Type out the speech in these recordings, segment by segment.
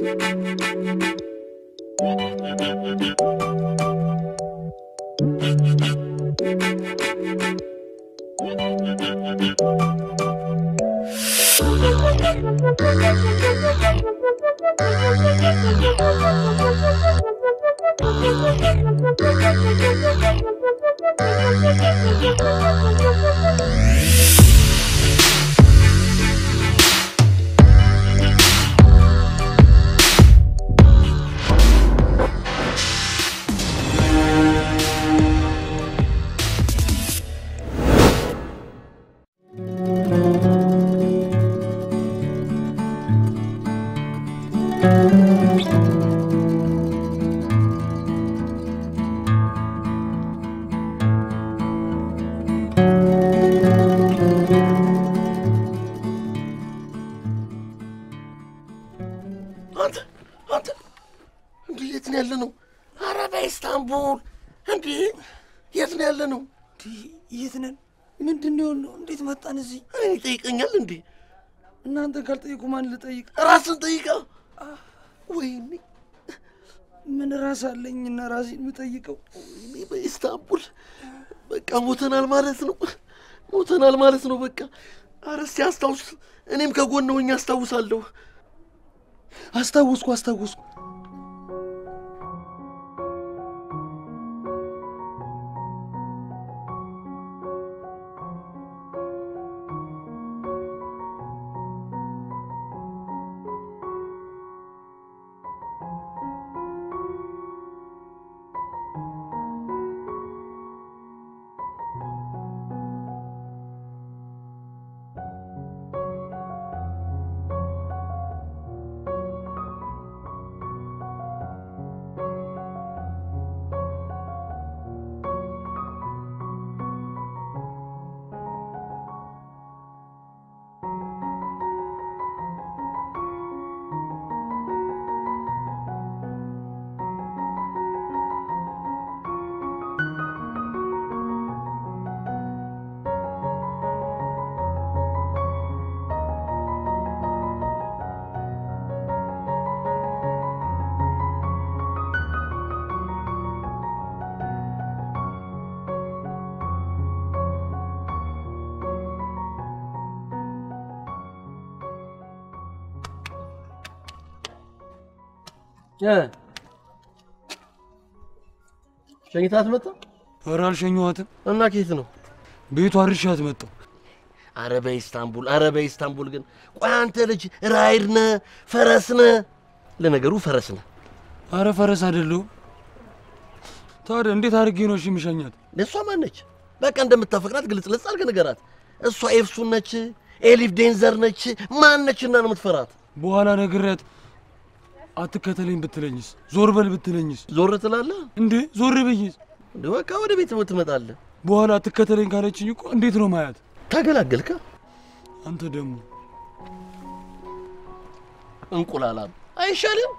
አንተ አንተ እንዲህ የት ነው ያለ ነው? ኧረ በኢስታንቡል እንዲህ የት ነው ያለ ነው? የት ነን? ምንድን ነው የሆነው? እንዴት መጣን እዚህ? እኔ ይጠይቀኛል እንዴ? እናንተን ካልጠየቁ ማን ልጠይቅ? ራስን ጠይቃ። ወይኔ ምን ራስ አለኝ እና ራሴን የምጠይቀው? ወይኔ በኢስታንቡል በቃ ሞተናል ማለት ነው። ሞተናል ማለት ነው። በቃ ኧረ እስኪ አስታውስ። እኔም ከጎን ሆኜ አስታውሳለሁ። አስታወስኩ አስታወስኩ። ሸኝታት መጣ ኧረ አልሸኘኋትም። እና ኬት ነው? ቤቷ አድርሻት መጣሁ። አረ በኢስታንቡል አረ በኢስታንቡል ግን ቆይ አንተ ልጅ ራይድ ነህ ፈረስ ነህ? ለነገሩ ፈረስ ነህ። አረ ፈረስ አይደለሁም። ታዲያ እንዴት አድርጌ ነው እሺ የምሸኛት? ለእሷ ማነች? በቃ እንደምታፈቅራት ግልጽ ልጽ አድርገህ ንገራት። እሷ ኤፍሱን ነች፣ ኤሊፍ ዴንዘር ነች። ማን ነችና ነው የምትፈራት? በኋላ ነግሬያት አትከተለኝ ብትለኝስ? ዞር በል ብትለኝስ? ዞር ትላለህ እንዴ ዞር ብዬስ? እንደ በቃ ወደ ቤት ትመጣለህ። በኋላ አትከተለኝ ካለችኝ እኮ እንዴት ነው ማያት? ተገላገልካ። አንተ ደግሞ እንቁላላም አይሻልም?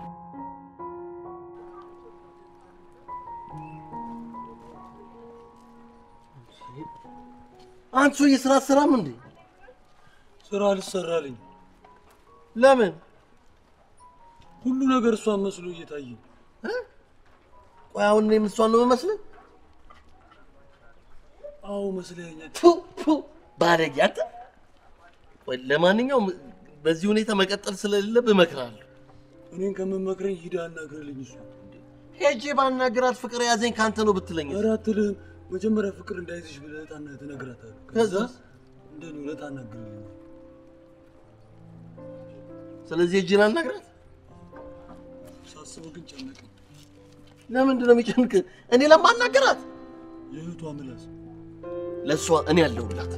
አንተ ሰውዬ ስራ አትሰራም እንዴ? ስራ አልሰራልኝ። ለምን? ሁሉ ነገር እሷን መስሎ እየታየኝ ቆይ አሁን እኔም እሷን ነው የምመስልህ? አዎ መስለኛል። ቱ ቱ ባለጌ አንተ። ቆይ ለማንኛውም በዚህ ሁኔታ መቀጠል ስለሌለብህ እመክርሃለሁ። እኔን ከምመክረኝ ሂዳ አናግርልኝ። እሱ ሄጄ ባናግራት ፍቅር ያዘኝ ካንተ ነው ብትለኝ ኧረ አትልህም። መጀመሪያ ፍቅር እንዳይዝሽ ብለህ ታና ትነግራታለህ። ከዛ ከዛስ? እንደኔ ሁለት አናግርልኝ። ስለዚህ ሄጄ ላናግራት። ሳስበው ግን ጨነቀኝ። ለምንድን ነው የሚጨንቅ? እኔ ለማናገራት የእህቷ ምላስ ለእሷ እኔ ያለሁላት።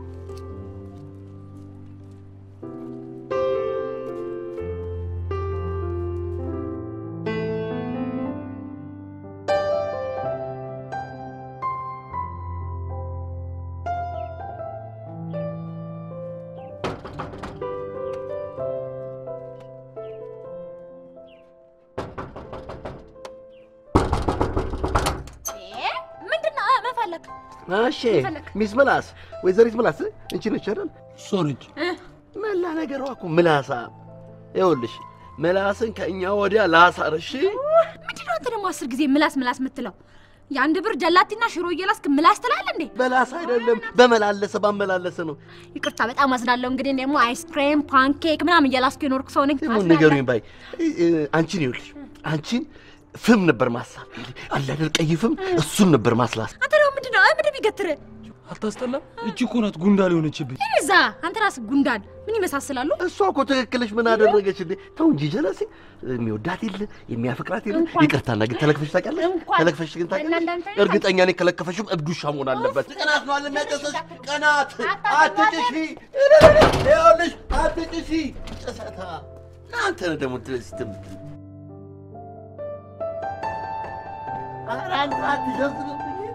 ምንድን ነው መፈለግ? እሺ ሚስ ምላስ፣ ወይዘሪት ምላስ እንቺ ነች አይደል? እሷ ነች። መላ ነገሯ እኮ ምላሳ። ይኸውልሽ ምላስን ከእኛ ወዲያ ላሳር። እሺ ምንድነው አንተ ደግሞ አስር ጊዜ ምላስ ምላስ የምትለው? የአንድ ብር ጀላቲና ሽሮ እየላስክ ምላስ ትላለህ እንዴ? በላስ አይደለም በመላለሰ ባመላለሰ ነው። ይቅርታ በጣም አዝናለሁ። እንግዲህ እኔ ደግሞ አይስክሬም ፓንኬክ ምናምን እየላስኩ የኖርኩ ሰው ነኝ። ደግሞ አዝናለሁ። ንገሩኝ ባይ እ- እ- አንቺን ይኸውልሽ አንቺን ፍም ነበር ማሳብ አለ አይደል ቀይ ፍም እሱን ነበር ማስላስ አንተ ደግሞ ምንድነው እ ምንድን ቢገትር አታስጠላም? እቺ እኮ ናት ጉንዳል የሆነችብኝ። እዛ አንተ ራስህ ጉንዳን ምን ይመሳስላሉ? እሷ እኮ ትክክለሽ ምን አደረገች እንዴ ተው እንጂ ጀለሴ የሚወዳት የለ የሚያፈቅራት የለ እንኳን- ይቅርታና ግን ተለክፈሽ ታውቂያለሽ እንኳን- ተለክፈሽ ግን ታውቂያለሽ እናንተ አይነት- እርግጠኛ ነኝ ከለከፈሽም እብድ ውሻ መሆን አለበት ቅናት ነው አለ የሚያጨሰሽ ቅናት አትጭሺ ይኸውልሽ አትጭሺ ጭሰታ እናንተ ነህ ደግሞ ትስትም ኧረ አንተ አትሸዝብብኝ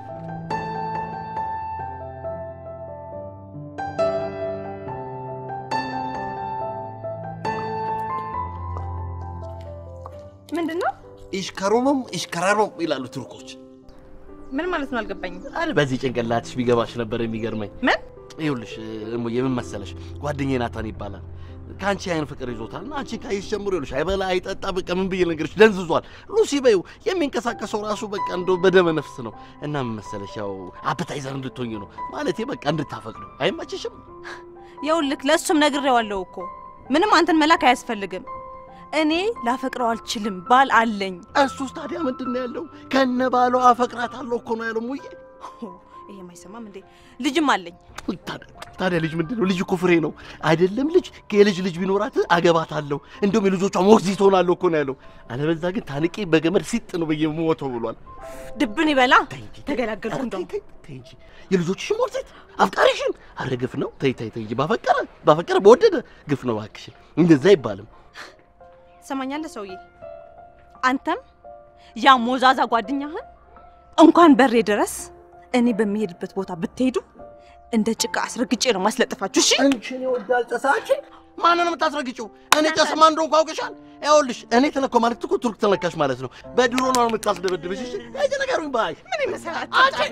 ምንድን ነው? ኢሽከሮምም ኢሽከራሮም ይላሉ ቱርኮች ምን ማለት ነው? አልገባኝም። አረ በዚህ ጭንቅላትሽ ቢገባሽ ነበር የሚገርመኝ ምን? ይኸውልሽ እሞ የምን መሰለሽ ጓደኛዬ ናታን ይባላል ከአንቺ አይን ፍቅር ይዞታል እና አንቺ ካየሽ ጀምሮ ይኸውልሽ አይበላ አይጠጣ በቃ ምን ብዬ ልንገርሽ ደንዝዟል ሉሲ በይው የሚንቀሳቀሰው ራሱ በቃ እንደው በደመ ነፍስ ነው እና ምን መሰለሽ ያው አፐታይዘር እንድትሆኝ ነው ማለቴ በቃ እንድታፈቅዱ አይመችሽም ይኸውልህ ለእሱም ነግሬዋለሁ እኮ ምንም አንተን መላክ አያስፈልግም። እኔ ላፈቅረው አልችልም፣ ባል አለኝ። እሱስ ታዲያ ምንድን ነው ያለው ከነ ባሏ አፈቅራታለሁ እኮ ነው ያለው ሙዬ ይሄ አይሰማም እንዴ? ልጅም አለኝ። ታዲያ- ታዲያ ልጅ ምንድን ነው? ልጅ እኮ ፍሬ ነው አይደለም? ልጅ የልጅ ልጅ ቢኖራት አገባታለሁ፣ እንደውም የልጆቿ ሞግዚት ሆናለሁ እኮ ነው ያለው። አለበዛ ግን ታንቄ በገመድ ሲጥ ነው ብዬ የምሞተው ብሏል። ድብን ይበላ። ተይ እንጂ፣ ተገላገልኩ ኧረ እንደውም። ተይ፣ ተይ፣ ተይ እንጂ የልጆችሽን ሞግዚት አፍቃሪሽን አረ ግፍ ነው። ተይ ተይ ተይ እንጂ ባፈቀረ ባፈቀረ በወደደ ግፍ ነው እባክሽን፣ እንደዛ አይባልም። ትሰማኛለህ ሰውዬ? አንተም ያ ሞዛዛ ጓደኛህን እንኳን በሬ ድረስ እኔ በሚሄድበት ቦታ ብትሄዱ እንደ ጭቃ አስረግጬ ነው ማስለጥፋችሁ። እሺ አንቺን ይወዳል ጨሳች ማንን የምታስረግጪው? እኔ ጨስማ እንደሆንኩ አውቅሻል። ይኸውልሽ እኔ ተነኮ ማለት እኮ ቱርክ ተነካሽ ማለት ነው። በድሮ ነው የምታስደበድብሽ። እሺ እጅ ነገሩኝ ባይ ምን ይመስላል?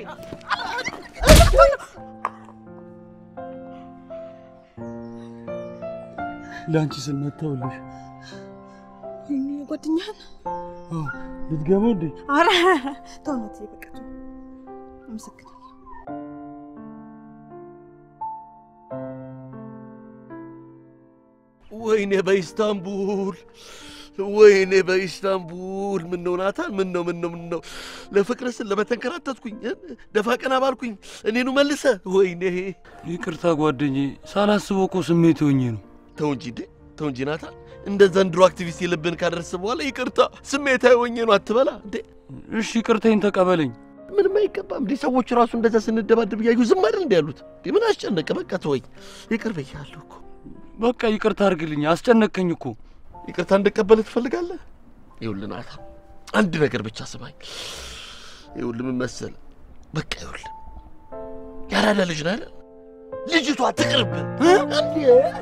ለአንቺ ስል መታውልሽ ጓደኛህን ልትገባው እንዴ? አረ ተውነት በቃ ተው። አመሰግናለሁ። ወይኔ በኢስታንቡል ወይኔ በኢስታንቡል ምን ነው ናታን ምን ነው ምን ነው ምን ነው ለፍቅር ስል ለመተንከራተትኩኝ እ? ደፋ ቀና ባልኩኝ እኔኑ መልሰ ወይኔ ይቅርታ ጓደኛዬ፣ ሳላስበው እኮ ስሜት ሆኜ ነው። ተው እንጂ እንዴ ተው እንጂ ናታን እንደ ዘንድሮ አክቲቪስት የልብን ካደረስ በኋላ ይቅርታ ስሜታዊ ሆኜ ነው አትበላ እንዴ እሺ ይቅርታዬን ተቀበለኝ። ምንም አይገባም እንዴ ሰዎች ራሱ እንደዛ ስንደባደብ እያዩ ዝም አይደል እንዲ ያሉት እንዴ ምን አስጨነቀ በቃ ተወኝ ይቅር ብያለሁ እኮ በቃ ይቅርታ አድርግልኝ፣ አስጨነቀኝ እኮ። ይቅርታ እንድቀበልህ ትፈልጋለህ? ይኸውልህ ናታ፣ አንድ ነገር ብቻ ስማኝ። ይኸውልህ ምን መሰለህ፣ በቃ ይኸውልህ ያራዳ ልጅ ነህ አይደል? ልጅቷ ትቅርብህ እ? እንዴ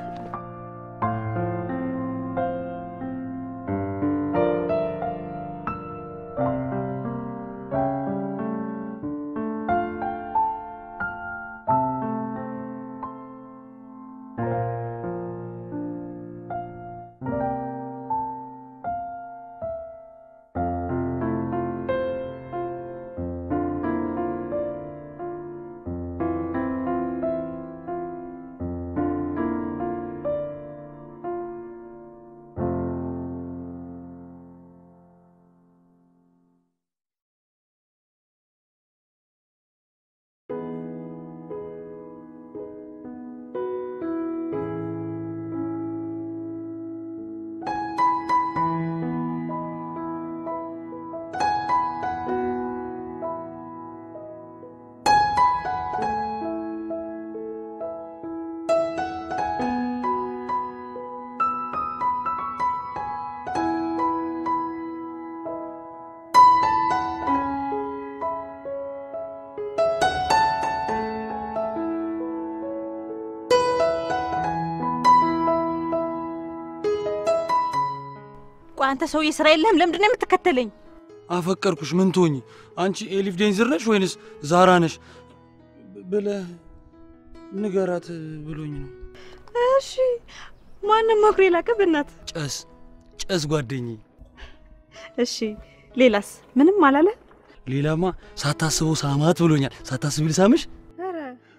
ቆይ አንተ ሰውዬ ስራ የለህም? ለምንድን ነው የምትከተለኝ? አፈቀርኩሽ ምን ትሆኚ? አንቺ ኤሊፍ ዴንዝር ነሽ ወይንስ ዛራ ነሽ ብለህ ንገራት ብሎኝ ነው። እሺ ማንም መክሮ የላቀ በእናት ጨስ ጨስ ጓደኛዬ። እሺ ሌላስ ምንም አላለ? ሌላማ ሳታስበው ሳማት ብሎኛል። ሳታስቢ ልሳምሽ? ኧረ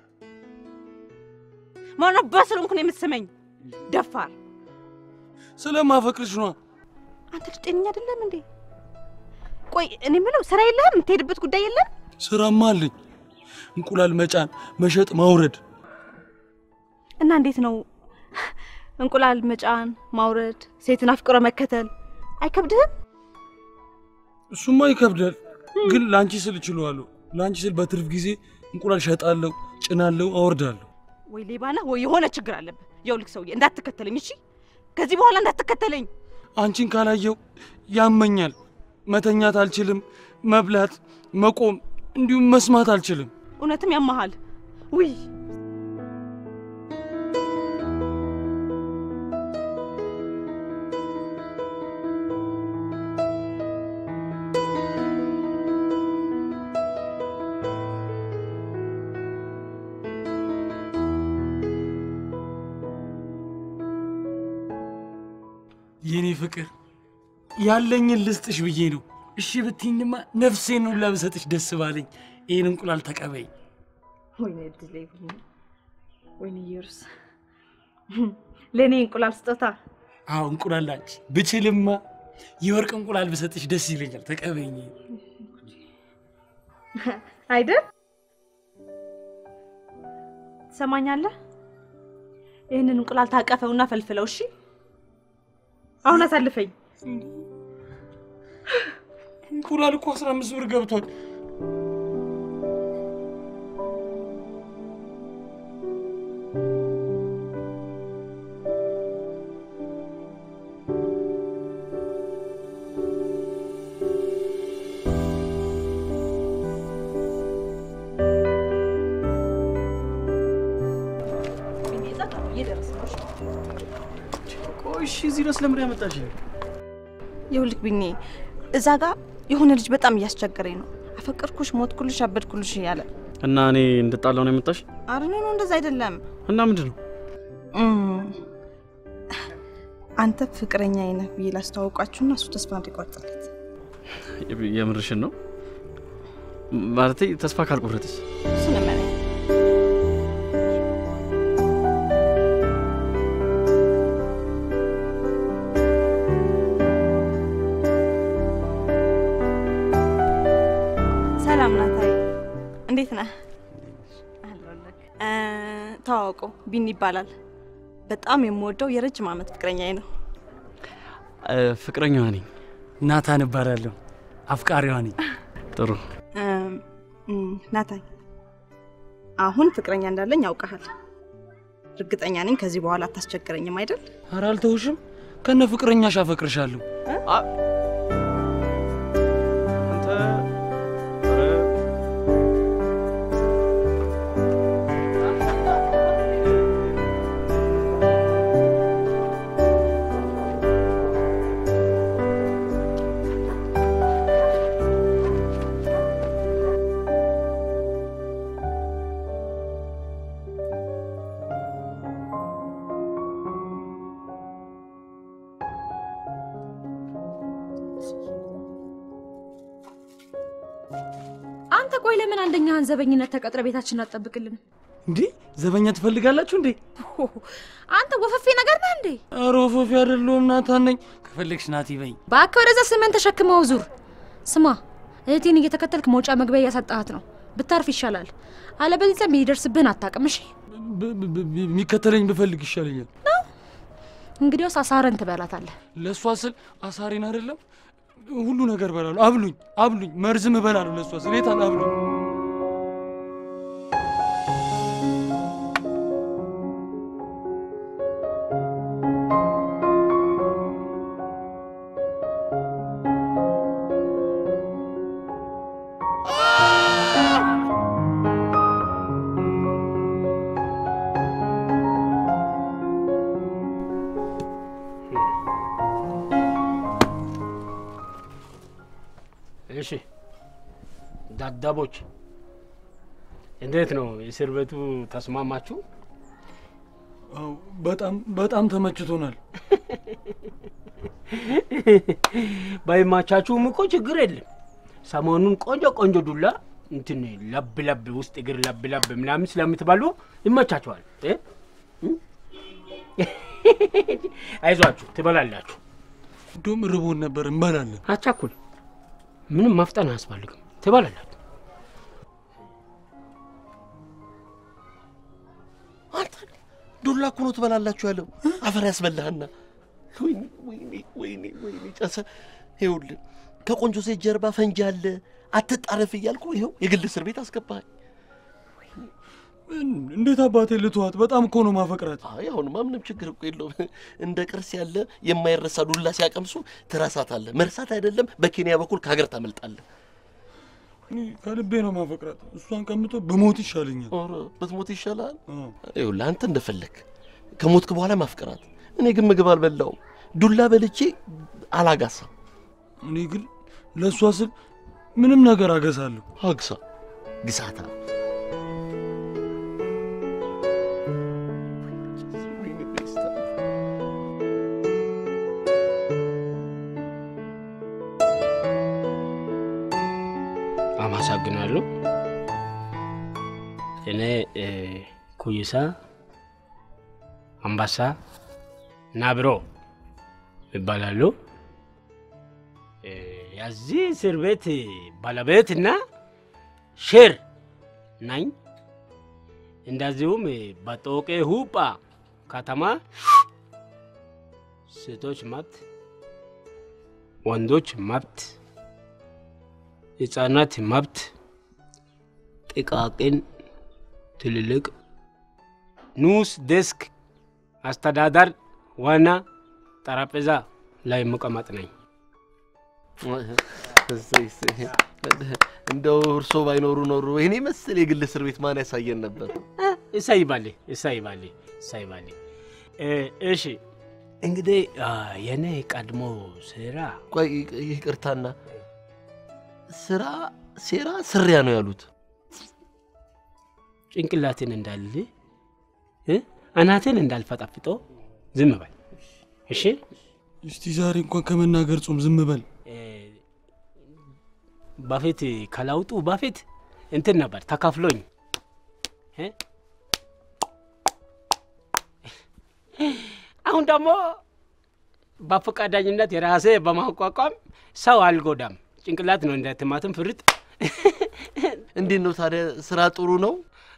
ማነው በስልኩ ነው የምትስመኝ? ደፋር ስለማፈቅርሽ ነዋ። አንተ ልጅ ጤነኛ አይደለም እንዴ? ቆይ እኔ የምለው ስራ የለህም? የምትሄድበት ጉዳይ የለም? ስራማ አለኝ። እንቁላል መጫን፣ መሸጥ፣ ማውረድ። እና እንዴት ነው እንቁላል መጫን፣ ማውረድ፣ ሴትን አፍቅሮ መከተል አይከብድህም? እሱማ ይከብዳል፣ ግን ለአንቺ ስል እችለዋለሁ። ለአንቺ ስል በትርፍ ጊዜ እንቁላል ሸጣለሁ፣ ጭናለሁ፣ አወርዳለሁ። ወይ ሌባ ነህ ወይ የሆነ ችግር አለብህ። የውልክ ሰውዬ እንዳትከተለኝ እሺ? ከዚህ በኋላ እንዳትከተለኝ። አንቺን ካላየው ያመኛል። መተኛት አልችልም፣ መብላት፣ መቆም እንዲሁም መስማት አልችልም። እውነትም ያመሃል። ውይ የኔ ፍቅር ያለኝን ልስጥሽ ብዬ ነው። እሺ ብትይኝማ ነፍሴን ሁላ ብሰጥሽ ደስ ባለኝ። ይህን እንቁላል ተቀበይ። ወይኔ እድሌ፣ ወይኔ ኢየሩስ፣ ለእኔ እንቁላል ስጦታ አዎ እንቁላል ላንቺ ብችልማ የወርቅ እንቁላል ብሰጥሽ ደስ ይለኛል። ተቀበይኝ። አይደል? ትሰማኛለህ? ይህንን እንቁላል ታቀፈውና ፈልፍለው። እሺ፣ አሁን አሳልፈኝ። እንቁላል እኮ አስራ አምስት ብር ገብቷል። ቆይ እሺ፣ እዚህ ድረስ ለምን ያመጣሽ? ይኸውልህ ቢኒ፣ እዛ ጋር የሆነ ልጅ በጣም እያስቸገረኝ ነው። አፈቀርኩሽ፣ ሞትኩልሽ፣ አበድኩልሽ እያለ እና እኔ እንድጣላው ነው የመጣሽ? አረ ኖ ኖ፣ እንደዛ አይደለም። እና ምንድን ነው? እም፣ አንተ ፍቅረኛ ነህ ብዬ ላስተዋውቃችሁና እሱ ተስፋ እንዲቆርጥለት የምርሽን ነው? ማለቴ ተስፋ ካልቆረጥስ? እሱ ለመነኝ። ሰላም ናታይ፣ እንዴት ነህ? አለሁልህ። እ፣ ተዋወቁ፣ ቢኒ ይባላል። በጣም የምወደው የረጅም ዓመት ፍቅረኛዬ ነው። ፍቅረኛዋ ነኝ። ናታን እባላለሁ። አፍቃሪዋ ነኝ። ጥሩ። እም፣ እም፣ ናታይ፣ አሁን ፍቅረኛ እንዳለኝ ያውቀሃል። እርግጠኛ ነኝ ከዚህ በኋላ አታስቸግረኝም አይደል? ኧረ አልተውሽም። ከነ ፍቅረኛሽ አፈቅርሻለሁ። አንተ አንተ ቆይ ለምን አንደኛህን ዘበኝነት ተቀጥረ ቤታችን አትጠብቅልን? እንዴ ዘበኛ ትፈልጋላችሁ እንዴ? አንተ ወፈፌ ነገር ነህ እንዴ? ኧረ ወፈፊ አይደለሁም ናታን ነኝ። ከፈለግሽ ናቲ በይ። እባክህ ወደዛ ስምን ተሸክመው ዙር። ስማ እህቴን እየተከተልክ መውጫ መግቢያ እያሳጣሃት ነው። ብታርፍ ይሻላል። አለበለዚያ የሚደርስብህን አታውቅም። እሺ ብ- ብ- ብ- የሚከተለኝ ብፈልግ ይሻለኛል። እንግዲያውስ አሳረን ትበላታለህ። ለእሷ ስል አሳሪን አይደለም ሁሉ ነገር እበላለሁ። አብሉኝ አብሉኝ፣ መርዝም እበላለሁ ለእሷ ስል የታል አብሉኝ። እሺ ዳዳቦች እንዴት ነው የእስር ቤቱ ተስማማችሁ? አዎ፣ በጣም በጣም ተመችቶናል። ባይማቻችሁም እኮ ችግር የለም። ሰሞኑን ቆንጆ ቆንጆ ዱላ እንትን ለብ ለብ ውስጥ እግር ለብ ለብ ምናምን ስለምትበሉ ይመቻችኋል። እ? አይዟችሁ ትበላላችሁ። እንደውም ርቦን ነበር እንበላለን። አቻኩል ምንም ማፍጠን አያስፈልግም። ትበላላችሁ። አንተ ዱላ እኮ ነው ትበላላችሁ ያለው አፈር ያስበላህና። ወይኔ ወይኔ ወይኔ ወይኔ ጨሰ። ይኸውልህ ከቆንጆ ሴት ጀርባ ፈንጂ አለ አትጣረፍ እያልኩ ይኸው የግል እስር ቤት አስገባኸኝ። እንዴት አባቴ ልተዋት? በጣም እኮ ነው ማፈቅራት። አይ አሁንማ ምንም ችግር እኮ የለውም። እንደ ቅርስ ያለ የማይረሳ ዱላ ሲያቀምሱ ትረሳታለህ። መርሳት አይደለም በኬንያ በኩል ከሀገር ታመልጣለህ። እኔ ከልቤ ነው ማፈቅራት። እሷን ቀምጦ በሞት ይሻለኛል። ኧረ ብትሞት ይሻላል። አዎ። ይኸውልህ አንተ እንደፈለግ ከሞትክ በኋላ ማፍቀራት። እኔ ግን ምግብ አልበላውም፣ ዱላ በልቼ አላጋሳም። እኔ ግን ለእሷ ስል ምንም ነገር አገሳለሁ። አግሳ ግሳታ አመሰግናለሁ። እኔ እ፣ ኩይሳ አምባሳ ናብሮ ይባላሉ። እ፣ የዚህ እስር ቤት ባለቤትና ሼር ነኝ። እንደዚሁም በጦቄ ሁጳ ከተማ ሴቶች መብት፣ ወንዶች መብት ህጻናት መብት፣ ጥቃቅን ትልልቅ ኑስ ዴስክ አስተዳደር ዋና ጠረጴዛ ላይ መቀመጥ ነኝ። እሰይ፣ እሰይ። እንደው እርሶ ባይኖሩ ኖሩ ይህኔ መሰል የግል እስር ቤት ማን ያሳየን ነበር? እሰይ ባሌ እሰይ ባሌ እሰይ ባሌ። እ፣ እሺ እንግዲህ አ፣ የኔ ቀድሞ ስራ ቆይ ይቅርታና ስራ ሴራ ስሪያ ነው ያሉት። ጭንቅላትን እንዳል እ፣ አናትን እንዳልፈጣፍጦ ዝም በል እሺ። እስቲ ዛሬ እንኳን ከመናገር ጾም ዝም በል። እ፣ በፊት ከለውጡ በፊት እንትን ነበር ተከፍሎኝ እ? አሁን ደግሞ በፈቃደኝነት የራሴ በማቋቋም ሰው አልጎዳም። ጭንቅላት ነው እንደ ቲማቲም ፍርጥ። እንዴት ነው ታዲያ ስራ ጥሩ ነው?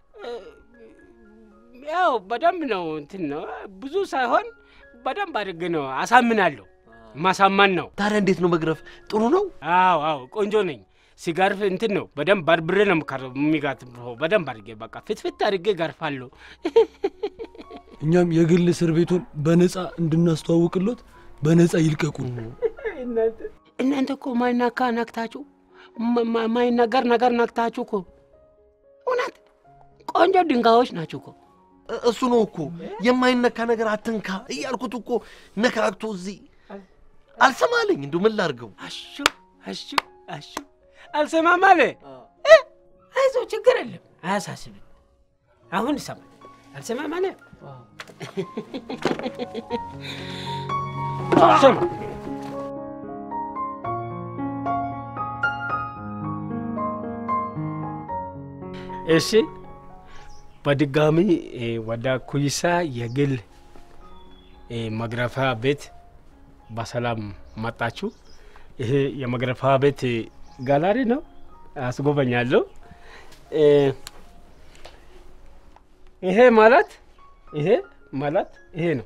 ያው በደንብ ነው እንትን ነው ብዙ ሳይሆን በደንብ አድርግ ነው አሳምናለሁ። ማሳመን ነው። ታዲያ እንዴት ነው መግረፍ ጥሩ ነው? አዎ አዎ ቆንጆ ነኝ። ሲገርፍ እንትን ነው በደንብ በርብሬ ነው የምከር- የሚጋትበው በደንብ አድርጌ በቃ ፍትፍት አድርጌ ገርፋለሁ። እኛም የግል እስር ቤቱን በነፃ እንድናስተዋውቅሎት በነፃ ይልቀቁን። እናንተ እኮ ማይናካ ነክታችሁ ማ- ማ- ማይነገር ነገር ነክታችሁ እኮ እውነት ቆንጆ ድንጋዮች ናችሁ እኮ። እ- እሱ ነው እኮ የማይነካ ነገር አትንካ እያልኩት እኮ ነካክቶ እዚህ አልሰማለኝ። እንዲሁ ምን ላድርገው? አሹ አሹ አሹ አልሰማም አለ። እ? አይዞህ ችግር የለም አያሳስብም። አሁን ይሰማል። አልሰማም አለ። ስማ እሺ፣ በድጋሚ እ፣ ወደ ኩይሳ የግል እ፣ መግረፊያ ቤት በሰላም መጣችሁ። ይሄ የመግረፊያ ቤት ጋላሪ ነው፣ አስጎበኛለሁ። እ፣ ይሄ ማለት ይሄ ማለት ይሄ ነው።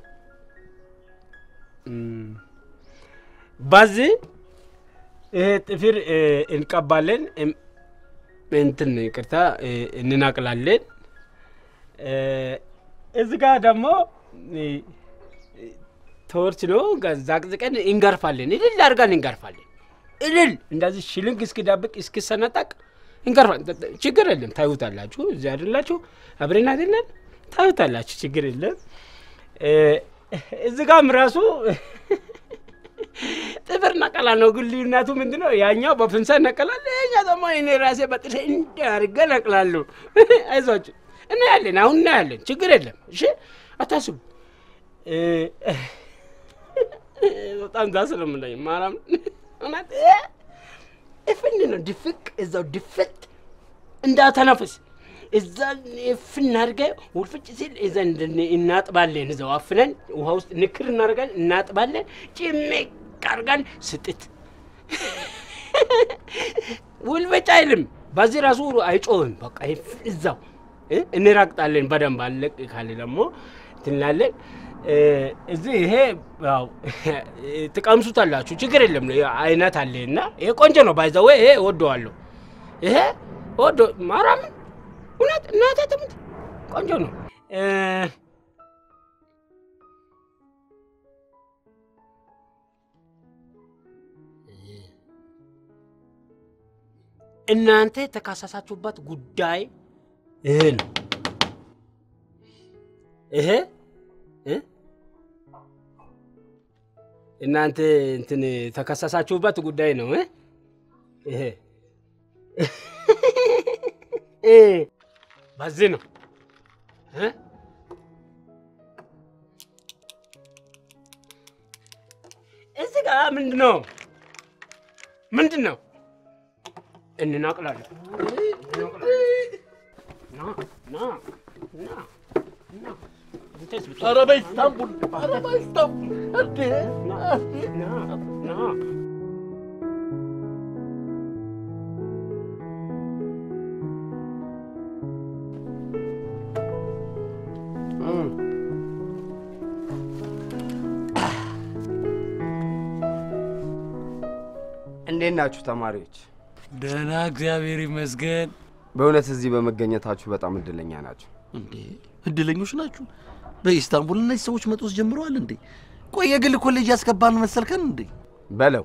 እም፣ በዚህ ይሄ ጥፍር እ፣ እንቀባለን፣ እም፣ እንትን ይቅርታ እ፣ እንናቅላለን። እ፣ እዚህ ጋር ደግሞ እ፣ ተወርች ነው ዛቅዝቀን እንገርፋለን። እልል አድርገን እንገርፋለን። እልል እንደዚህ ሽልንግ እስኪዳብቅ እስኪሰነጠቅ እንገርፋለን። ችግር የለም ታዩታላችሁ። እዚህ አይደላችሁ አብሬን አይደለን ታዩታላችሁ። ችግር የለም። እ፣ እዚህ ጋም ራሱ ጥፍር ነቀላ ነው። ግን ልዩነቱ ምንድን ነው? ያኛው በፍንሳ ነቀላል፣ ያኛው ደግሞ እኔ ራሴ በጥሬ እንዲህ አድርጌ ነቅላለሁ። አይዟችሁ እናያለን፣ አሁን እናያለን። ችግር የለም። እሺ አታስቡ። እ፣ በጣም ዳስ ስለምለኝ ማርያም እውነት እፍን ነው ድፍቅ እዛው ድፍት እንዳተነፍስ እዛ እፍን አድርገህ ውልፍጭ ሲል እዛ እናጥባለን። እዛው አፍነን ውሃ ውስጥ ንክር እናደርጋለን፣ እናጥባለን። ጭምቅ አድርገን ስጥት ውልበጭ አይልም። በዚህ ራሱ አይጮህም። በቃ እዛው እንራግጣለን በደንብ አለቅ ካለ ደግሞ ትንላለን። እዚህ ይሄ ያው ትቀምሱታላችሁ፣ ችግር የለም። አይነት አለ እና ይሄ ቆንጆ ነው። ባይዘወ ይሄ እወደዋለሁ። ይሄ ወዶ ማርያምን እውነት እናቴ ትሙት ቆንጆ ነው። እናንተ የተካሰሳችሁበት ጉዳይ ይሄ ነው። ይሄ እናንተ እንትን የተከሰሳችሁበት ጉዳይ ነው። ይሄ በዚህ ነው። እዚህ ጋር ምንድን ነው ምንድን ነው? እንናቅላለን። ኧረ በኢስታንቡል ኧረ በኢስታንቡል እንዴ! እንዴት ናችሁ ተማሪዎች? ደህና እግዚአብሔር ይመስገን። በእውነት እዚህ በመገኘታችሁ በጣም እድለኛ ናችሁ። እንዴ እድለኞች ናችሁ። በኢስታንቡል እነዚህ ሰዎች መጦስ ጀምረዋል እንዴ? ቆይ የግል ኮሌጅ ያስገባን መሰልከን እንዴ? በለው።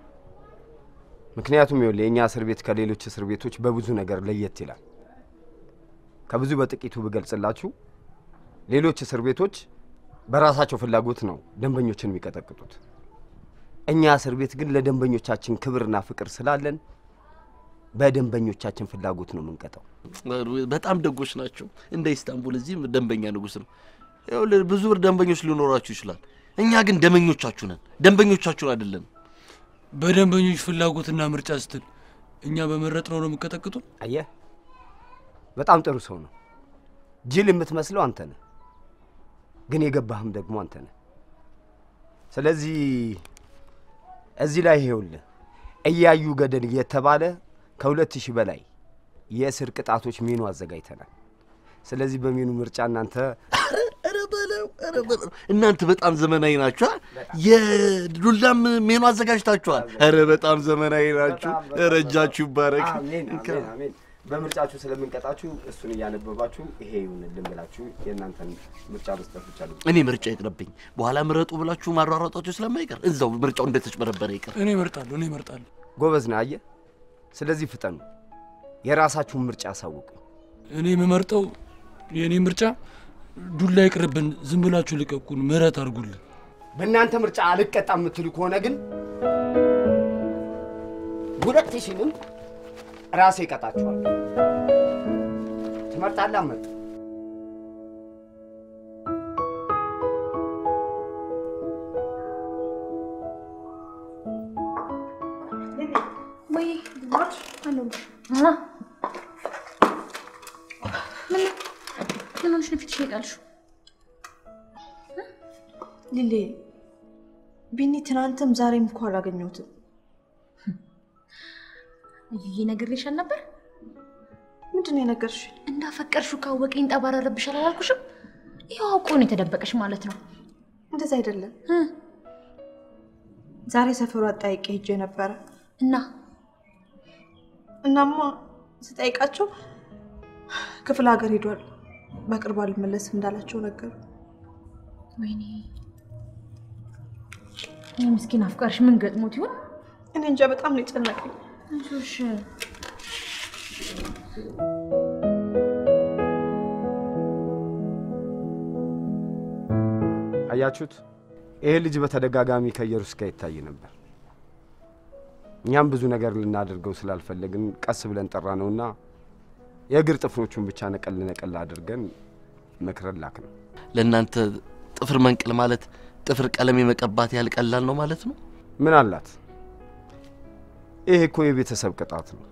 ምክንያቱም ይኸውልህ የእኛ እስር ቤት ከሌሎች እስር ቤቶች በብዙ ነገር ለየት ይላል። ከብዙ በጥቂቱ ብገልጽላችሁ ሌሎች እስር ቤቶች በራሳቸው ፍላጎት ነው ደንበኞችን የሚቀጠቅጡት። እኛ እስር ቤት ግን ለደንበኞቻችን ክብርና ፍቅር ስላለን በደንበኞቻችን ፍላጎት ነው የምንቀጠው። በጣም ደጎች ናቸው። እንደ ኢስታንቡል እዚህም ደንበኛ ንጉስ ነው። ይኸውልህ ብዙ ብር ደንበኞች ሊኖራችሁ ይችላል። እኛ ግን ደመኞቻችሁ ነን፣ ደንበኞቻችሁን አይደለም። በደንበኞች ፍላጎትና ምርጫ ስትል እኛ በመረጥነው ነው የምቀጠቅጡን። አየህ፣ በጣም ጥሩ ሰው ነው። ጅል የምትመስለው አንተ ነህ፣ ግን የገባህም ደግሞ አንተ ነህ። ስለዚህ እዚህ ላይ ይሄውልህ እያዩ ገደል እየተባለ ከሁለት ሺህ በላይ የእስር ቅጣቶች ሜኑ አዘጋጅተናል። ስለዚህ በሜኑ ምርጫ እናንተ ኧረ በለው ኧረ በለው እናንተ በጣም ዘመናዊ ናችሁ። አ? የዱላም ሜኑ አዘጋጅታችኋል። ኧረ በጣም ዘመናዊ ናችሁ። ኧረ እጃችሁ ይባረክ። አሜን አሜን አሜን። በምርጫችሁ ስለምንቀጣችሁ እሱን እያነበባችሁ ይሄ ይሁንልን ብላችሁ የእናንተን ምርጫ መስጠት ብቻ ነው። እኔ ምርጫ ይቅርብኝ። በኋላ ምረጡ ብላችሁ ማሯሯጣችሁ ስለማይቀር እዛው ምርጫው እንደተጭበረበረ ይቅር። እኔ እመርጣለሁ፣ እኔ እመርጣለሁ። ጎበዝ ነህ። አየህ፣ ስለዚህ ፍጠኑ፣ የራሳችሁን ምርጫ አሳውቁ። እኔ የምመርጠው የእኔ ምርጫ ዱላ ይቅርብን፣ ዝም ብላችሁ ልቀቁን፣ ምህረት አድርጉልን። በእናንተ ምርጫ አልቀጣም የምትሉ ከሆነ ግን ሁለት ሺንም ራሴ እቀጣችኋል። ትመርጣለህ? አመርጥ ወይ ምን ምን ሆነሽ ነው ፊትሽ የጣልሽው? ሊሌ ቢኒ ትናንትም ዛሬም እኮ አላገኘሁትም። እዩዬ ነግሬሻል ነበር። ምንድን ነው የነገርሽ? እንዳፈቀርሽው ካወቀኝ ጠባረረብሻል አላልኩሽም? ይኸው አውቆ ነው የተደበቀሽ ማለት ነው። እንደዛ አይደለም። እ ዛሬ ሰፈሩ አጠያይቄ ሄጄ ነበረ። እና እናማ ስጠይቃቸው ክፍለ ሀገር ሄዷል፣ በቅርቡ አልመለስም እንዳላቸው ነገሩ። ወይኔ ይህ ምስኪን አፍቃሪሽ ምን ገጥሞት ይሆን? እኔ እንጃ በጣም ነው የጨነቀኝ። አይዞሽ አያችሁት? ይሄ ልጅ በተደጋጋሚ ከኢየሩስ ጋር ይታይ ነበር። እኛም ብዙ ነገር ልናደርገው ስላልፈለግን ቀስ ብለን ጠራ ነውና የእግር ጥፍሮቹን ብቻ ነቀል ነቀል አድርገን መክረን ላክ ነው። ለእናንተ ጥፍር መንቀል ማለት ጥፍር ቀለም የመቀባት ያህል ቀላል ነው ማለት ነው? ምን አላት? ይሄ እኮ የቤተሰብ ቅጣት ነው።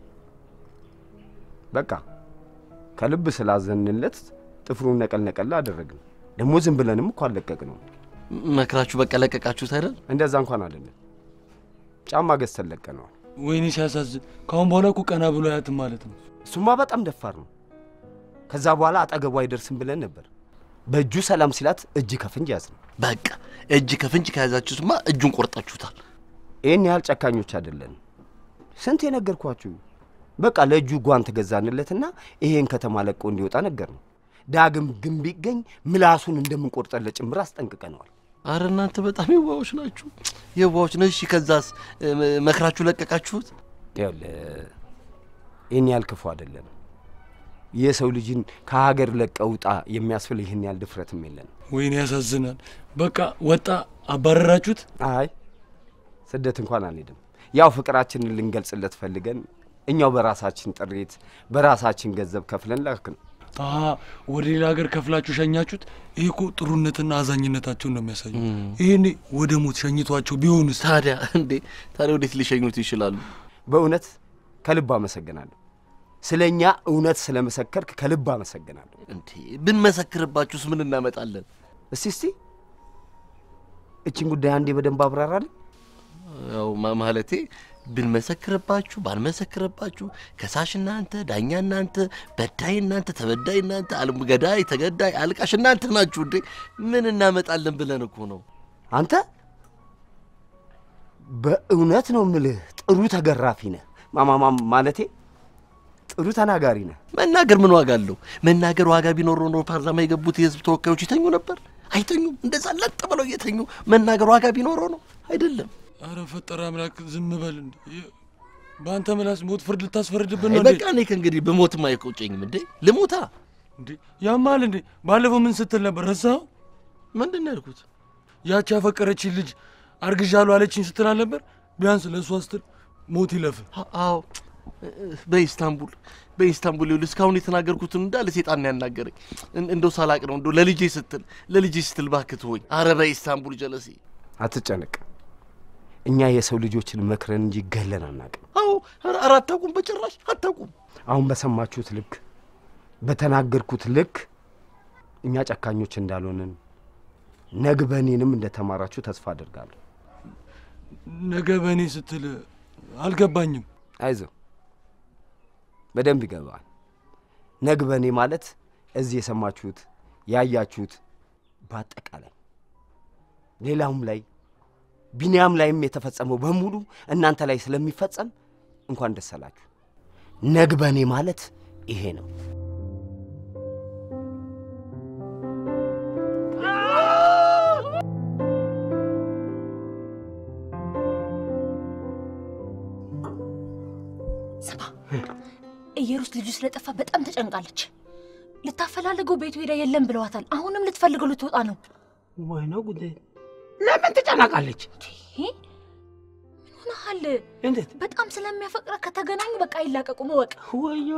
በቃ ከልብ ስላዘንለት ጥፍሩን ነቀል ነቀል አደረግን። ደግሞ ዝም ብለንም እኮ አለቀቅ ነው። መክራችሁ በቃ ለቀቃችሁት አይደል? እንደዛ እንኳን አይደለም። ጫማ ገዝተን ለቀነዋል። ወይኔ ሲያሳዝን። ከአሁን በኋላ እኮ ቀና ብሎ አያትም ማለት ነው። እሱማ በጣም ደፋር ነው። ከዛ በኋላ አጠገቡ አይደርስም ብለን ነበር። በእጁ ሰላም ሲላት እጅ ከፍንጅ ያዝ ነው። በቃ እጅ ከፍንጅ ከያዛችሁትማ እጁን ቆርጣችሁታል። ይህን ያህል ጨካኞች አይደለንም። ስንት የነገርኳችሁ። በቃ ለእጁ ጓንት ገዛንለትና ይሄን ከተማ ለቆ እንዲወጣ ነገር ነው። ዳግም ግን ቢገኝ ምላሱን እንደምንቆርጠለት ጭምር አስጠንቅቀነዋል። አረ እናንተ በጣም የዋዎች ናችሁ፣ የዋዎች ነው። እሺ ከዛስ እ፣ መክራችሁ ለቀቃችሁት? ይኸውልህ ይህን ያህል ክፉ አይደለንም። የሰው ልጅን ከሀገር ለቀህ ውጣ የሚያስብል ይህን ያህል ድፍረትም የለንም። ወይኔ ያሳዝናል። በቃ ወጣ፣ አባረራችሁት። አይ ስደት እንኳን አንሄድም። ያው ፍቅራችንን ልንገልጽለት ፈልገን እኛው በራሳችን ጥሪት በራሳችን ገንዘብ ከፍለን ላክን። አሀ ወደ ሌላ ሀገር ከፍላችሁ ሸኛችሁት። ይህ እኮ ጥሩነትና አዛኝነታቸውን ነው የሚያሳየው። ይሄኔ ወደ ሞት ሸኝቷቸው ቢሆንስ? ታዲያ እንዴ ታዲያ ወዴት ሊሸኙት ይችላሉ? በእውነት ከልብ አመሰግናለሁ። ስለ እኛ እውነት ስለመሰከርክ ከልብ አመሰግናለሁ። እንዴ ብንመሰክርባችሁስ ምን እናመጣለን? እስቲ እስቲ እችን ጉዳይ አንዴ በደንብ አብራራልን። ያው ማ- ማለቴ ብንመሰክርባችሁ ባንመሰክርባችሁ ከሳሽ እናንተ፣ ዳኛ እናንተ፣ በዳይ እናንተ፣ ተበዳይ እናንተ፣ አልም ገዳይ፣ ተገዳይ፣ አልቃሽ እናንተ ናችሁ። እንዴ ምን እናመጣለን ብለን እኮ ነው። አንተ በእውነት ነው ምልህ ጥሩ ተገራፊ ነህ። ማማማ ማለቴ ጥሩ ተናጋሪ ነህ። መናገር ምን ዋጋ አለው? መናገር ዋጋ ቢኖር ኖሮ ፓርላማ የገቡት የህዝብ ተወካዮች ይተኙ ነበር? አይተኙም። እንደዛ ለጥ ብለው እየተኙ መናገር ዋጋ ቢኖረው ነው አይደለም። አረ ፈጠረ አምላክ ዝም በል እንዴ! በአንተ ምላስ ሞት ፍርድ ልታስፈርድብን አይ ነው እንዴ? በቃ እኔ ከእንግዲህ ብሞትም አይቆጨኝም። እንዴ ልሞታ እንዴ ያማል እንዴ? ባለፈው ምን ስትል ነበር? ረሳኸው? ምንድን ነው ያልኩት? ያቺ ያፈቀረችኝ ልጅ አርግዣለሁ አለችኝ ስትል አልነበር? ቢያንስ ለእሷ ስትል ሞት ይለፍ። አ- አዎ በኢስታንቡል በኢስታንቡል ይኸውልህ እስካሁን የተናገርኩትን እንዳለ ሴጣን ነው ያናገረኝ። እን- እንደው ሳላቅ ነው እንደው ለልጄ ስትል ለልጄ ስትል እባክህ ተወኝ። አረ በኢስታንቡል ጀለሴ። አትጨነቅ። እኛ የሰው ልጆችን መክረን እንጂ ገለን አናቅም። አዎ ኧረ ኧረ አታውቁም፣ በጭራሽ አታውቁም። አሁን በሰማችሁት ልክ በተናገርኩት ልክ እኛ ጨካኞች እንዳልሆንን ነግበኔንም እንደተማራችሁ ተስፋ አድርጋለሁ። ነገ በእኔ ስትል አልገባኝም። አይዞ በደንብ ይገባል። ነግበኔ ማለት እዚህ የሰማችሁት ያያችሁት በአጠቃላይ ሌላውም ላይ ቢንያም ላይም የተፈጸመው በሙሉ እናንተ ላይ ስለሚፈጸም እንኳን ደስ አላችሁ። ነግበኔ ማለት ይሄ ነው። ስማ እየሩስ ልጁ ስለጠፋ በጣም ተጨንቃለች። ልታፈላልገው ቤቱ ሄዳ የለም ብለዋታል። አሁንም ልትፈልገው ልትወጣ ነው። ወይኔ ጉዴ! ለምን ትጨናቃለች? ይሄ ምን ሆነሃል? እንዴት? በጣም ስለሚያፈቅረ ከተገናኙ በቃ አይላቀቁም። እወቅ። ወዮ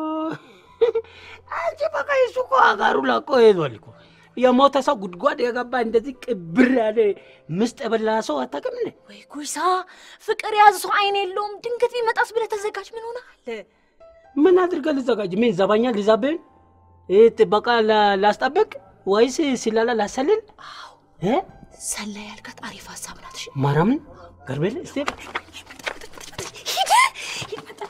አንቺ በቃ እሱ እኮ አጋሩ ለቆ ሄዷል እኮ። የሞተ ሰው ጉድጓድ የገባ እንደዚህ ቅብር ያለ ምስጥ የበላ ሰው አታውቅም እንዴ? ወይ ጉይሳ፣ ፍቅር የያዘ ሰው አይን የለውም። ድንገት ቢመጣስ ብለህ ተዘጋጅ። ምን ሆነሃል? ምን አድርገህ ልዘጋጅ? ምን ዘባኛ ልዛብህን ይህ ጥበቃ ላ- ላስጠብቅ ወይስ ሲላላ ላሰልል? አዎ እ? ሰላ ያልካት አሪፍ ሀሳብ ናት። እሺ ማርያምን ገርቤል እስቲ ሂድ ሂድ፣ መጣች።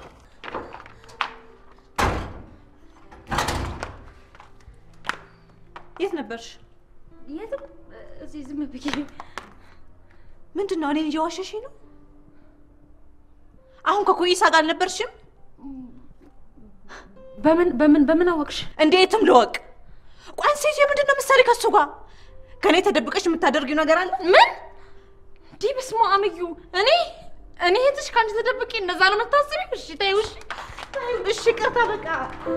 የት ነበርሽ? የትም እዚህ ዝም ብዬ ምንድን ነው እኔን እየዋሸሽኝ ነው? አሁን ከኩይሳ ጋር አልነበርሽም? በምን በምን በምን አወቅሽ? እንዴትም ልወቅ። ቋን ሴት ምንድን ነው ምሳሌ ከሱ ጋር ከእኔ ተደብቀሽ የምታደርጊው ነገር አለ? ምን እንዲህ በስመ አብ እዩ። እኔ እኔ እህትሽ ከአንቺ ተደብቄ እንደዛ ነው የምታስቢው? እሺ ተይው። እሺ እሺ ቅርታ በቃ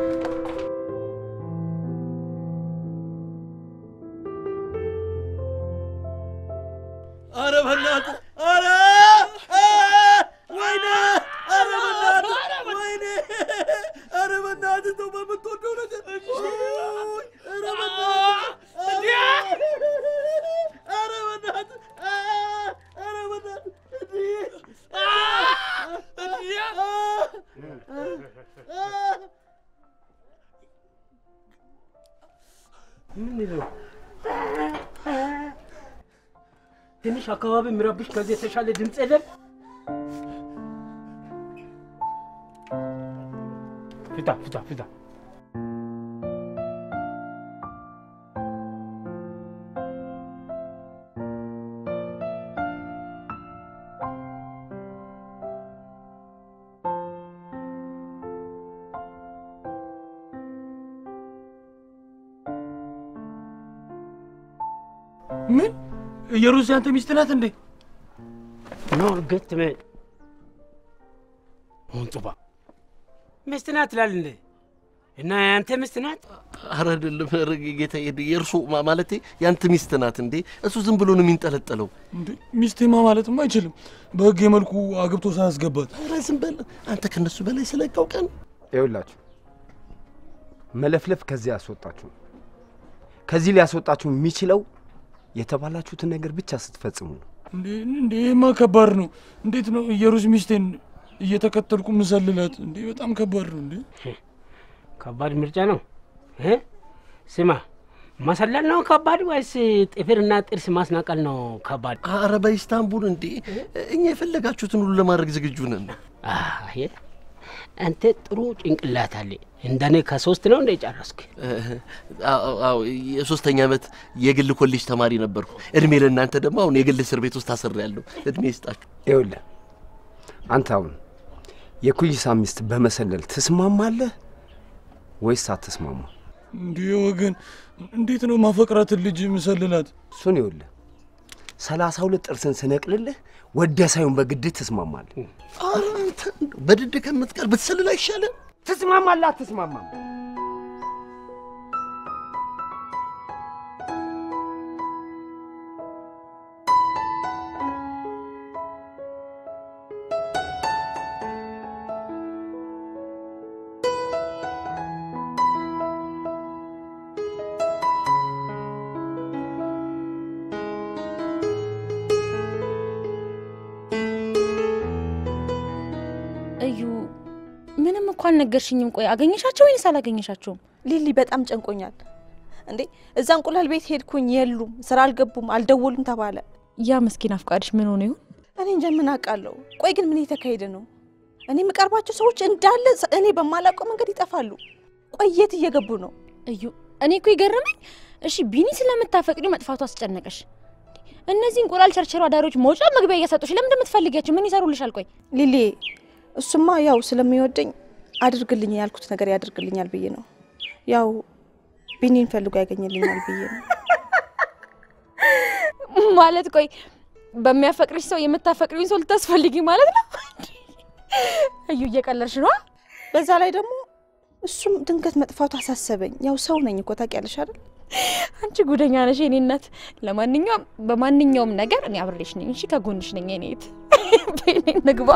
አረ በእናትህ አረ አ! ወይኔ አረ በእናትህ ወይኔ አረ በእናትህ ተው በምትወደው ነገር ውይ! አረ በእናትህ አረ! አረ እንዴት ነው? ትንሽ አካባቢ የሚረብሽ ከዚህ የተሻለ ድምፅ የለም? ፍታ ፍታ ፍታ። ምን የሩዝ ያንተ ሚስት ናት እንዴ? ኖ እርግጥ ምን ሞንጡባ ሚስት ናት ትላለህ እንዴ? እና ያንተ ሚስት ናት? ኧረ አይደለም ኧረ ጌታ የእርሱ ማለቴ ያንተ ሚስት ናት እንዴ? እሱ ዝም ብሎ ነው የሚንጠለጠለው። እንዴ ሚስቴማ ማለትም አይችልም በህግ የመልኩ አግብቶ ሳያስገባት። ኧረ ዝም በል አንተ ከነሱ በላይ ስለቃው ቀን ይኸውላችሁ መለፍለፍ ከዚህ ያስወጣችሁ ከዚህ ሊያስወጣችሁ የሚችለው የተባላችሁትን ነገር ብቻ ስትፈጽሙ ነው። እንዴ እንዴ ይሄማ ከባድ ነው። እንዴት ነው የሩዝ ሚስቴን እየተከተልኩ ምሰልላት? እንዴ በጣም ከባድ ነው እንዴ። ከባድ ምርጫ ነው እ ስማ መሰለል ነው ከባድ ወይስ ጥፍርና ጥርስ ማስናቀል ነው ከባድ? ኧረ በኢስታንቡል እንዴ እኛ የፈለጋችሁትን ሁሉ ለማድረግ ዝግጁ ነን። አየ አንተ ጥሩ ጭንቅላት አለ። እንደኔ ከሶስት ነው እንደ ጨረስክ? አዎ የሶስተኛ ዓመት የግል ኮሌጅ ተማሪ ነበርኩ። እድሜ ለእናንተ ደግሞ አሁን የግል እስር ቤት ውስጥ ታስሬያለሁ። እድሜ ይስጣችሁ። ይኸውልህ አንተ አሁን የኩይሳ ሚስት በመሰለል ትስማማለህ ወይስ አትስማማ? እንዴ ወገን እንዴት ነው ማፈቅራትን ልጅ ምሰልላት? እሱን ይኸውልህ ሰላሳ ሁለት ጥርስን ስነቅልልህ ወደ ሳይሆን በግድ ትስማማለህ። ኧረ አንተ እንደው በድድ ከምትቀር ብትሰልል አይሻልም? ትስማማለህ አትስማማም? እዩ ምንም እኮ አልነገርሽኝም። ቆይ አገኘሻቸው ወይንስ አላገኘሻቸውም? ሊሊ በጣም ጨንቆኛል። እንዴ እዛ እንቁላል ቤት ሄድኩኝ፣ የሉም፣ ስራ አልገቡም፣ አልደወሉም ተባለ። ያ ምስኪን አፍቃሪሽ ምን ሆነ ይሆን? እኔ እንጃ ምን አውቃለሁ። ቆይ ግን ምን እየተካሄደ ነው? እኔ የምቀርባቸው ሰዎች እንዳለ ሰ- እኔ በማላውቀው መንገድ ይጠፋሉ። ቆይ የት እየገቡ ነው? እዩ እኔ እኮ የገረመኝ እሺ ቢኒ ስለምታፈቅሪው መጥፋቱ አስጨነቀሽ። እነዚህ እንቁላል ቸርቸሮ አዳሪዎች መውጫ መግቢያ እያሰጡሽ ለምን እንደምትፈልጊያቸው ምን ይሰሩልሻል? ቆይ ሊሊ እሱማ ያው ስለሚወደኝ አድርግልኝ ያልኩት ነገር ያደርግልኛል ብዬ ነው። ያው ቢኒን ፈልጎ ያገኝልኛል ብዬ ነው። ማለት ቆይ በሚያፈቅርሽ ሰው የምታፈቅሪውን ሰው ልታስፈልጊ ማለት ነው? እዩ እየቀለድሽ ነዋ። በዛ ላይ ደግሞ እሱም ድንገት መጥፋቱ አሳሰበኝ። ያው ሰው ነኝ እኮ ታውቂያለሽ አይደል? አንቺ ጉደኛ ነሽ የኔ እናት። ለማንኛውም በማንኛውም ነገር እኔ አብሬሽ ነኝ። እሺ ከጎንሽ ነኝ የኔ እህት። በኔ ንግባ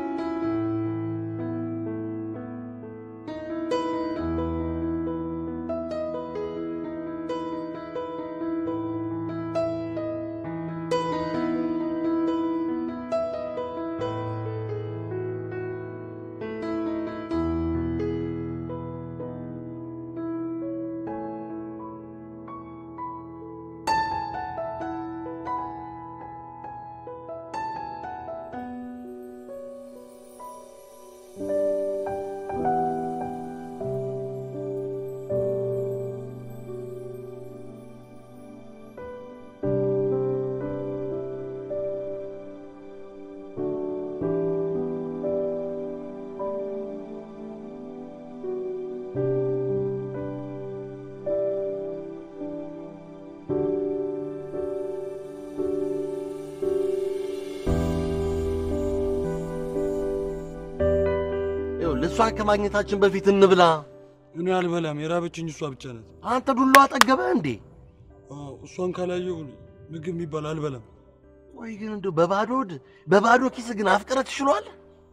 ይኸውልህ እሷን ከማግኘታችን በፊት እንብላ። እኔ አልበላም፣ የራበችኝ እሷ ብቻ ናት። አንተ ዱሎ አጠገበህ እንዴ? አዎ፣ እሷን ካላየሁ ምግብ የሚባል አልበላም። ቆይ ግን እንደው በባዶ ሆድ በባዶ ኪስ ግን አፍቅረህ ትችሏል?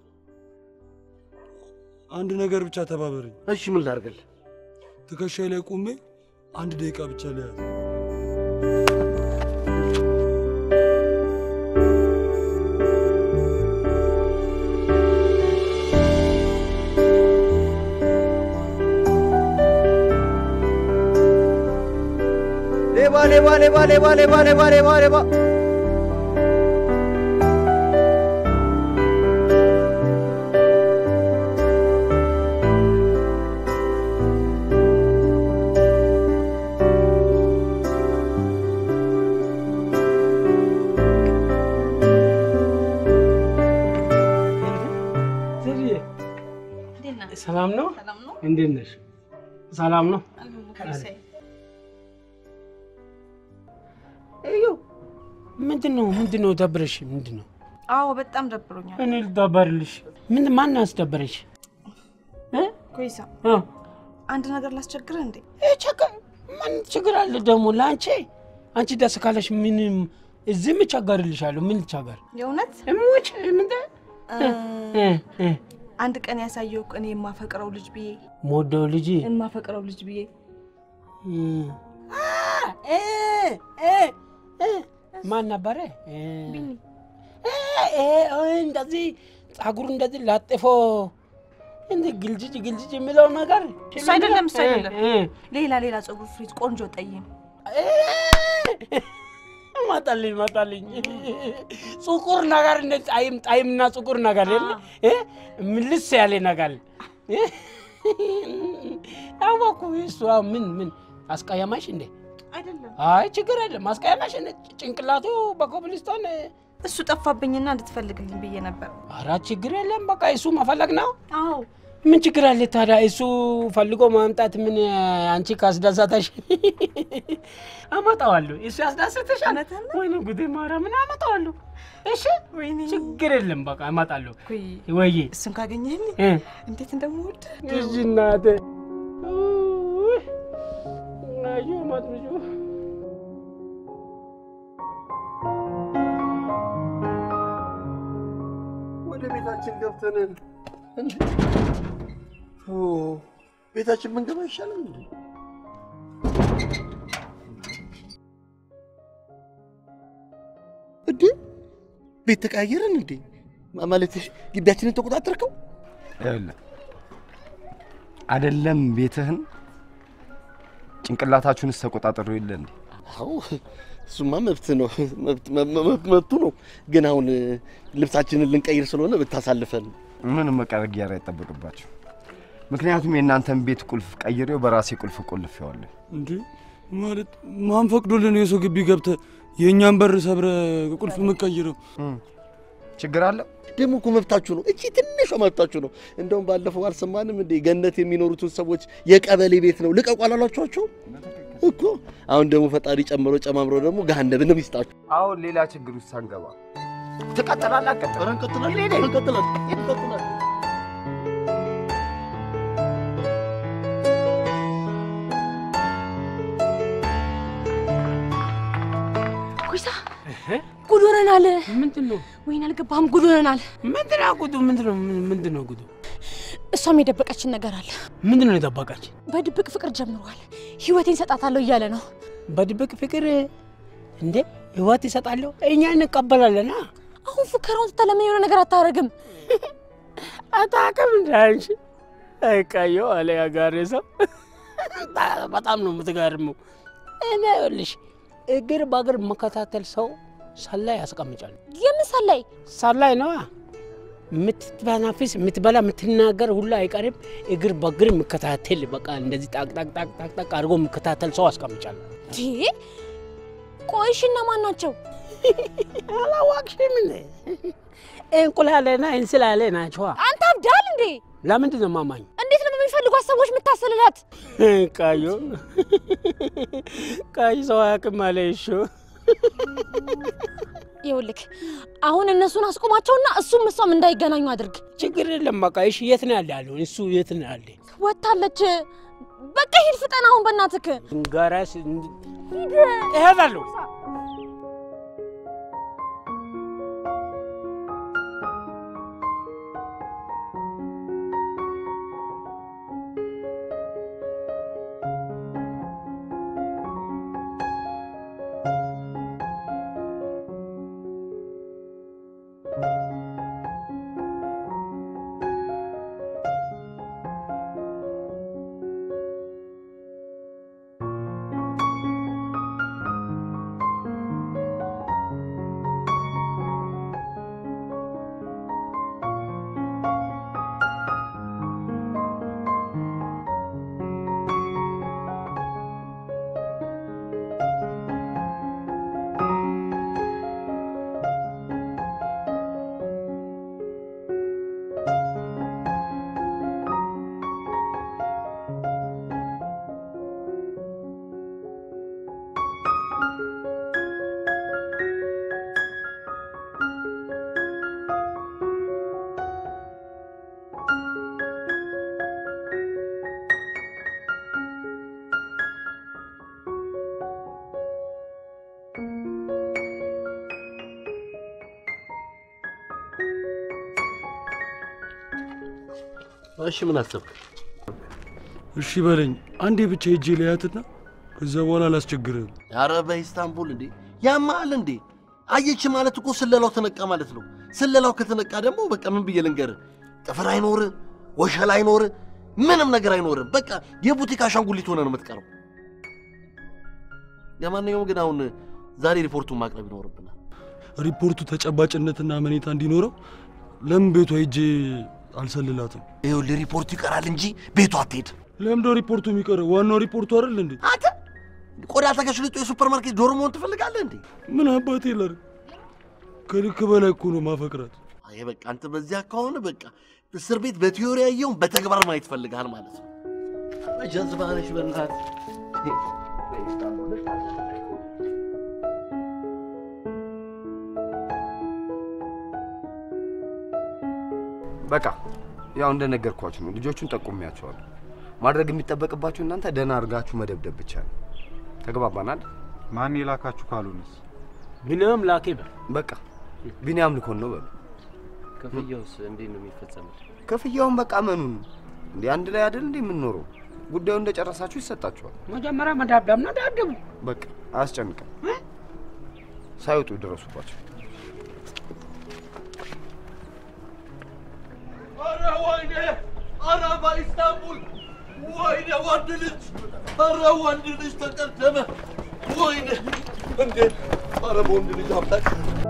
አንድ ነገር ብቻ ተባበረኝ። እሺ ምን ላድርግልህ? ትከሻይ ላይ ቆሜ አንድ ደቂቃ ብቻ ለያዝ። ሌባ ሌባ ሌባ ሌባ ሌባ ሌባ ሌባ ሌባ ሰላም ነው? እንዴት ነሽ? ሰላም ነው? እዩ ምንድን ነው ምንድን ነው ደብረሽ? ምንድን ነው? አዎ በጣም ደብሮኛል። እኔ ልደበርልሽ? ምን ማን አስደበረሽ? እ? ኮይሳ እ? አንድ ነገር ላስቸግርህ እንዴ? እ ችግር ምን ችግር አለ ደግሞ ለአንቺ? አንቺ ደስ ካለሽ ምንም እዚህ እቸገርልሻለሁ። ምን ልቸገር? የእውነት እሙች ምንደ እ፣ አንድ ቀን ያሳየው እኔ የማፈቅረው ልጅ ብዬ ሞደው ልጅ የማፈቅረው ልጅ ብዬ ማን ነበረ? እ፣ እ፣ እ፣ እንደዚህ ጸጉሩ እንደዚህ ላጥፎ እንደ ግልጅጅ ግልጅጅ የሚለው ነገር እሱ አይደለም እሱ አይደለም። እ፣ ሌላ ሌላ ፀጉር ፍሪት ቆንጆ ጠይም እ፣ መጣልኝ መጣልኝ ጥቁር ነገር እንደ ጣይም ጣይምና ጥቁር ነገር የለ እ፣ ምልስ ያለ ነገር እ፣ አወኩ። እሱ አሁን ምን ምን አስቀያማሽ እንዴ? አይደለም አይ ችግር የለም። አስቀያማሽ እንደ ጭንቅላቱ በኮብልስቶን እሱ ጠፋብኝና እንድትፈልግልኝ ብዬ ነበር። ኧረ ችግር የለም። በቃ እሱ መፈለግ ነው። አዎ ምን ችግር አለ ታዲያ? እሱ ፈልጎ ማምጣት ምን አንቺ ካስደሰተሽ አመጣዋለሁ። እሱ ያስደሰተሻል? እውነትህን ነው? ወይኔ ጉዴ ማርያምን አመጣዋለሁ። እሺ ወይኔ ችግር የለም። በቃ አመጣለሁ። ኩይ ወይዬ እሱን ካገኘህልኝ እ እንዴት እንደምወድ እሺ እናቴ ውይ፣ ናዩ ማጥምጩ ወደ ቤታችን ገብተን እንዴ? ኦ ቤታችን ብንገባ ይሻላል እንዴ? እንዴ ቤት ተቀያየረን እንዴ? ማ- ማለት ግቢያችንን ተቆጣጠርከው? ይኸውልህ አይደለም ቤትህን ጭንቅላታችሁንስ ተቆጣጠሩ የለ እንዴ? አዎ እሱማ መብት ነው መብት- መ- መ- መብቱ ነው። ግን አሁን ልብሳችንን ልንቀይር ስለሆነ ብታሳልፈን ምንም መቀየር አይጠበቅባቸው። ምክንያቱም የእናንተን ቤት ቁልፍ ቀይሬው በራሴ ቁልፍ ቆልፌዋለሁ። እንዴ ማለት ማን ፈቅዶልን የሰው ግቢ ገብተ የእኛን በር ሰብረ ቁልፍ የምትቀይረው? ችግር አለ? ደግሞ እኮ መብታችሁ ነው። እቺ ትንሿ መብታችሁ ነው። እንደውም ባለፈው አልሰማንም እንዴ ገነት የሚኖሩትን ሰዎች የቀበሌ ቤት ነው ልቀቁ አላሏችኋቸው እኮ። አሁን ደግሞ ፈጣሪ ጨምሮ ጨማምሮ ደግሞ ገሃነብንም ይስጣችሁ። አሁን ሌላ ችግር ውስጥ ሳንገባ ትቀጥላለህ? አትቀጥልም? ኧረ እንቀጥላለን እንቀጥላለን እንቀጥላለን። ኮይሳ ጉድ ሆነናል። ምንድን ነው ወይን አልገባህም? ጉድ ሆነናል። ምንድን ነው ጉዱ? ምንድን ነው ምንድን ነው ጉዱ? እሷም የደበቀችን ነገር አለ። ምንድን ነው የጠበቃች? በድብቅ ፍቅር ጀምሯል። ህይወቴን ሰጣታለሁ እያለ ነው። በድብቅ ፍቅር እንዴ ህይወት ይሰጣለሁ እኛ እንቀበላለና አሁን ፉከራውን ትታ ለምን የሆነ ነገር አታረግም? አታውቅም እንደ አንቺ አይቃየው አለ ያጋሬ ሰው በጣም ነው የምትገርመው። እኔ ይኸውልሽ እግር በእግር መከታተል ሰው ሰላይ ያስቀምጫሉ። የምን ሰላይ? ሰላይ ነዋ የምትተናፍስ የምትበላ የምትናገር ሁሉ አይቀርም። እግር በእግር የሚከታተል በቃ እንደዚህ ጣቅ ጣቅ ጣቅ ጣቅ ጣቅ አድርጎ የሚከታተል ሰው አስቀምጫለሁ። ዲ ቆይሽ እነማን ናቸው? አላዋቅሽም እንዴ? እንቁላሌና እንስላሌ ናቸዋ። አንተ አብዳል እንዴ? ለምንድን ነው ማማኝ? እንዴት ነው በሚፈልጓት ሰዎች የምታሰልላት? ቃዮ ቃይ ሰው አያውቅም አለ እሺ ይኸውልህ አሁን እነሱን አስቆማቸውና እሱም እሷም እንዳይገናኙ አድርግ። ችግር የለም በቃ እሺ የት ነው ያለ ያለው እሱ የት ነው ያለ ወታለች። በቃ ሂድ ፍጠን አሁን በእናትክ ጋራስ እሄዳለሁ እሺ ምን አሰብክ? እሺ በለኝ አንዴ ብቻ ሄጄ ልያትና ከዛ በኋላ አላስቸግርህም። ኧረ በኢስታንቡል እንዴ ያማል እንዴ? አየች ማለት እኮ ስለላው ተነቃ ማለት ነው። ስለላው ከተነቃ ደግሞ በቃ ምን ብዬ ልንገርህ፣ ጥፍር አይኖር፣ ወሸላ አይኖር፣ ምንም ነገር አይኖርም። በቃ የቡቲክ አሻንጉሊት ሆነ ነው የምትቀረው። ለማንኛውም ግን አሁን ዛሬ ሪፖርቱን ማቅረብ ይኖርብናል። ሪፖርቱ ተጨባጭነትና አመኔታ እንዲኖረው ለምን ቤቷ ሄጄ አልሰልላትም? ይኸውልህ ሪፖርቱ ይቀራል እንጂ ቤቱ አትሄድ። ለምንደ ሪፖርቱ የሚቀረው? ዋናው ሪፖርቱ አይደል እንዴ? አንተ ቆዳ ተከሽልጦ የሱፐር ማርኬት ዶሮ መሆን ትፈልጋለህ እንዴ? ምን አባቴ ላድርግ? ከልክ በላይ እኮ ነው ማፈቅራት። አይ በቃ አንተ በዚያ ከሆነ በቃ እስር ቤት በቲዮሪ ያየውን በተግባር ማየት ይፈልጋል ማለት ነው። ጀዝባ ነሽ በእናትህ። በቃ ያው እንደነገርኳችሁ ነው። ልጆቹን ጠቁሚያቸዋለሁ። ማድረግ የሚጠበቅባችሁ እናንተ ደህና አድርጋችሁ መደብደብ ብቻ ነው። ተግባባናል? ማን የላካችሁ ካሉንስ? ቢኒያም ላኬ በል። በቃ ቢኒያም ልኮን ነው በሉ። ክፍያውስ እንዴት ነው የሚፈጸመው? ክፍያውን በቃ መኑን እንዴ አንድ ላይ አይደል እንዴ የምንኖረው? ጉዳዩ እንደጨረሳችሁ ይሰጣችኋል። መጀመሪያ መዳብዳብ ነው ዳብደቡ። በቃ አያስጨንቅም። ሳይወጡ ድረሱባቸው። ኧረ ወይኔ! ኧረ በኢስታንቡል! ወይኔ ወንድ ልጅ! ኧረ ወንድ ልጅ ተቀደመ! ወይኔ! እንዴ! ኧረ በወንድ ልጅ አምላክ!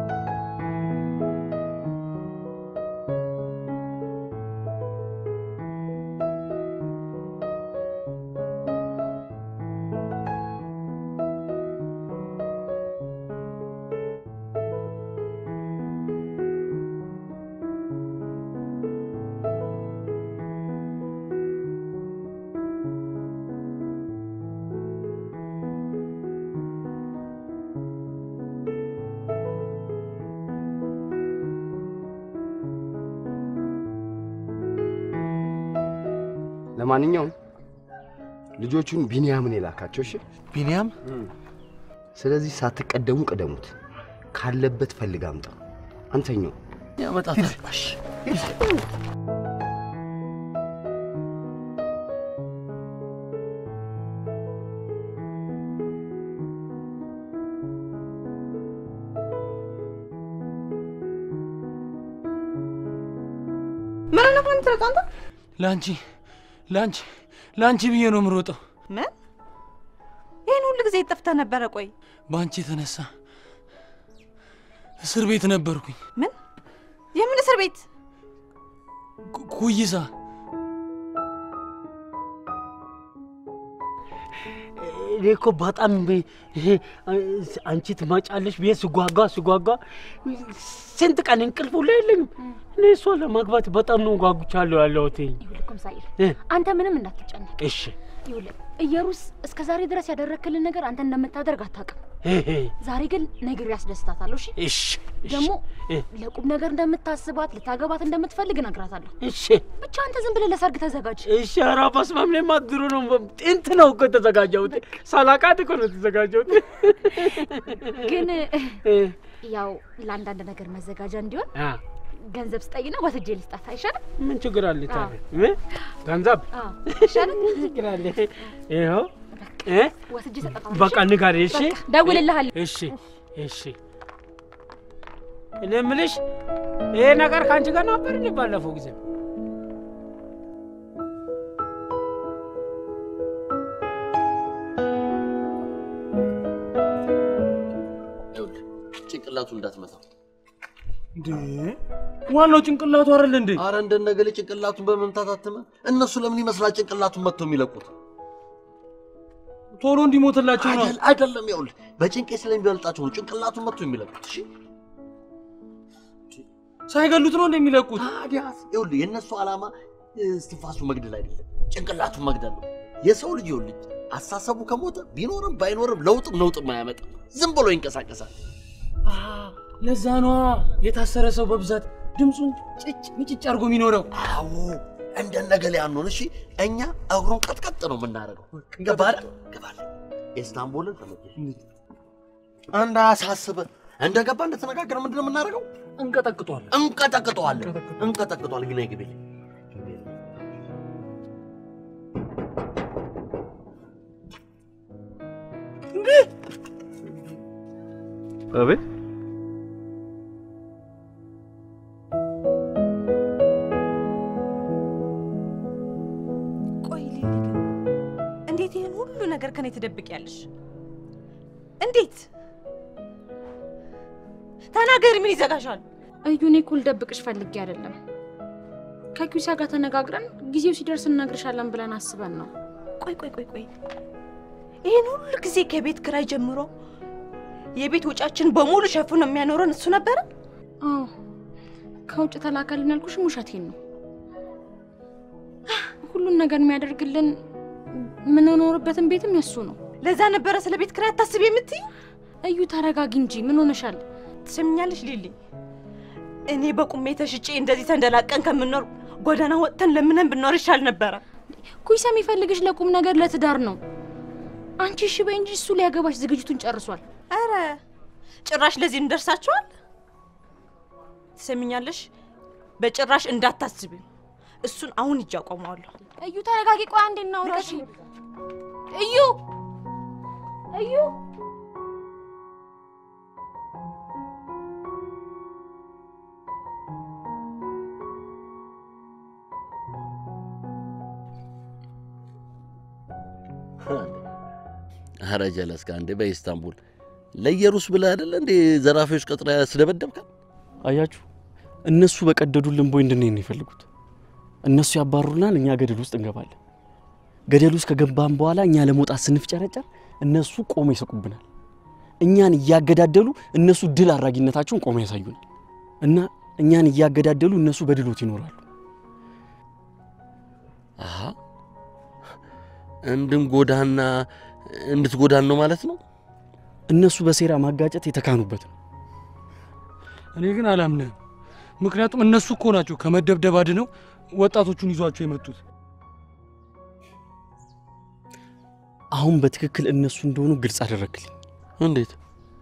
ለማንኛውም ልጆቹን ቢንያምን የላካቸው እሺ። ቢንያም ስለዚህ ሳትቀደሙ ቅደሙት። ካለበት ፈልግ አምጣ። አንተኛው ያመጣታል። ምን አይነት ነው የምትሮጠው አንተ? ለአንቺ ለአንቺ ለአንቺ ብዬ ነው የምሮጠው። ምን ይህን ሁሉ ጊዜ ጠፍተህ ነበረ? ቆይ በአንቺ የተነሳ እስር ቤት ነበርኩኝ። ምን የምን እስር ቤት? ኩ- ኩይሳ እኔ እኮ በጣም ይሄ አንቺ ትመጫለሽ ብዬ ስጓጓ ስጓጓ ስንት ቀን እንቅልፍ ሁላ የለኝም። እኔ እሷ ለማግባት በጣም ነው ጓጉቻለሁ ያለሁት። ይኸውልህ ኮምሳይር እ። አንተ ምንም እንዳትጨነቅ። እሺ ይኸውልህ እየሩስ እስከ ዛሬ ድረስ ያደረክልን ነገር አንተ እንደምታደርግ አታውቅም። ዛሬ ግን ነገር ያስደስታታለሁ። እሺ እሺ እሺ፣ ደግሞ እ፣ ለቁም ነገር እንደምታስባት ልታገባት እንደምትፈልግ እነግራታለሁ። እሺ ብቻ አንተ ዝም ብለህ ለሰርግ ተዘጋጅ። እሺ። ኧረ በስመ አብ እኔማ ድሮ ነው ጥንት ነው እኮ የተዘጋጀሁት። ሳላውቃት እኮ ነው የተዘጋጀሁት። ግን እ፣ ያው ለአንዳንድ ነገር መዘጋጃ እንዲሆን አ፣ ገንዘብ ስጠይና ወስጄ ልስጣት አይሻልም? ምን ችግር አለ ታዲያ? እ? ገንዘብ አዎ አይሻልም? ችግር አለ? ይኸው እ? ወስጄ እሰጣታለሁ። በቃ ንገሪኝ። እሺ በቃ ደውልልሃለሁ። እሺ እሺ። እኔ የምልሽ ይሄ ነገር ከአንቺ ጋር ነበር እንዴ ባለፈው ጊዜ? ይኸውልህ ጭንቅላቱ እንዳትመታው። እንዴ ዋናው ጭንቅላቱ አይደል እንዴ? አረ እንደነገሌ ጭንቅላቱን በመምታት አትመ እነሱ ለምን ይመስላል ጭንቅላቱን መጥተው የሚለቁት? ቶሎ እንዲሞትላቸው ነው። አይደል- አይደለም። ይኸውልህ በጭንቄ ስለሚበልጣቸው ነው ጭንቅላቱን መጥተው የሚለቁት። እሺ ሳይገሉት ነው እንደሚለቁት። ታዲያስ ይኸውልህ የእነሱ ዓላማ እስትንፋሱ መግደል አይደለም፣ ጭንቅላቱን መግደል ነው። የሰው ልጅ ይኸውልህ አሳሰቡ ከሞተ ቢኖርም ባይኖርም ለውጥም ነውጥም አያመጣም። ዝም ብሎ ይንቀሳቀሳል። ለዛ ነዋ የታሰረ ሰው በብዛት ድምፁን ጭጭ ምጭጭ አድርጎ የሚኖረው። አዎ እንደነገሌ አንሆን። እሺ እኛ እግሩን ቀጥቀጥ ነው የምናደርገው። ገባል ገባል። ኢስታንቡልን ተመቸሽ? እንዳያሳስብህ እንደገባ እንደተነጋገረ ምንድን ነው የምናደርገው? እንቀጠቅጧል። እንቀጠቅጠዋለን እንቀጠቅጠዋለን። ግን ግቤ አቤት ቆይ ሊሊ ግን እንዴት ይህን ሁሉ ነገር ከኔ ትደብቂያለሽ? እንዴት ተናገሪ፣ ምን ይዘጋሻል? እዩ እኔ እኮ ልደብቅሽ ፈልጌ አይደለም። ከኪሳ ጋር ተነጋግረን ጊዜው ሲደርስ እነግርሻለን ብለን አስበን ነው። ቆይ ቆይ ቆይ ቆይ ይህን ሁሉ ጊዜ ከቤት ክራይ ጀምሮ የቤት ወጫችን በሙሉ ሸፍኖ የሚያኖረን እሱ ነበረ? አዎ ከውጭ ተላከልን ያልኩሽም ውሸቴን ነው። ሁሉን ነገር የሚያደርግልን የምንኖርበትን ቤትም የሱ ነው። ለዛ ነበረ ስለ ቤት ክራይ አታስቢ የምትይ? እዩ ተረጋጊ እንጂ ምን ሆነሻል? ትሰምኛለሽ ሊሊ? እኔ በቁሜ ተሽጬ እንደዚህ ተንደላቀን ከምንኖር ጎዳና ወጥተን ለምነን ብንኖር ይሻል ነበረ። ኩይሳ የሚፈልግሽ ለቁም ነገር ለትዳር ነው። አንቺ እሺ በይ እንጂ እሱ ሊያገባሽ ዝግጅቱን ጨርሷል። አረ ጭራሽ ለዚህ እንደርሳችኋል። ትሰምኛለሽ? በጭራሽ እንዳታስቢ። እሱን አሁን እጅ አቆመዋለሁ። እዩ ተረጋጊ። ቆይ አንዴ እናውራ። እሺ? እዩ እዩ ኧረ ጀለስካ እንዴ በኢስታንቡል ለኢየሩስ ብለህ አይደለ እንዴ ዘራፊዎች ቀጥረ ስደበደብከን? አያችሁ፣ እነሱ በቀደዱልን ቦይ እንድንሄድ ነው የፈልጉት። እነሱ ያባሩናል፣ እኛ ገደል ውስጥ እንገባለን። ገደል ውስጥ ከገባን በኋላ እኛ ለመውጣት ስንፍጨረጨር እነሱ ቆመ ይስቁብናል። እኛን እያገዳደሉ እነሱ ድል አድራጊነታቸውን ቆመ ያሳዩናል። እና እኛን እያገዳደሉ እነሱ በድሎት ይኖራሉ። አሀ እንድንጎዳና እንድትጎዳን ነው ማለት ነው። እነሱ በሴራ ማጋጨት የተካኑበት ነው። እኔ ግን አላምንህም። ምክንያቱም እነሱ እኮ ናቸው ከመደብደብ አድነው ወጣቶቹን ይዟቸው የመጡት። አሁን በትክክል እነሱ እንደሆኑ ግልጽ አደረግልኝ። እንዴት?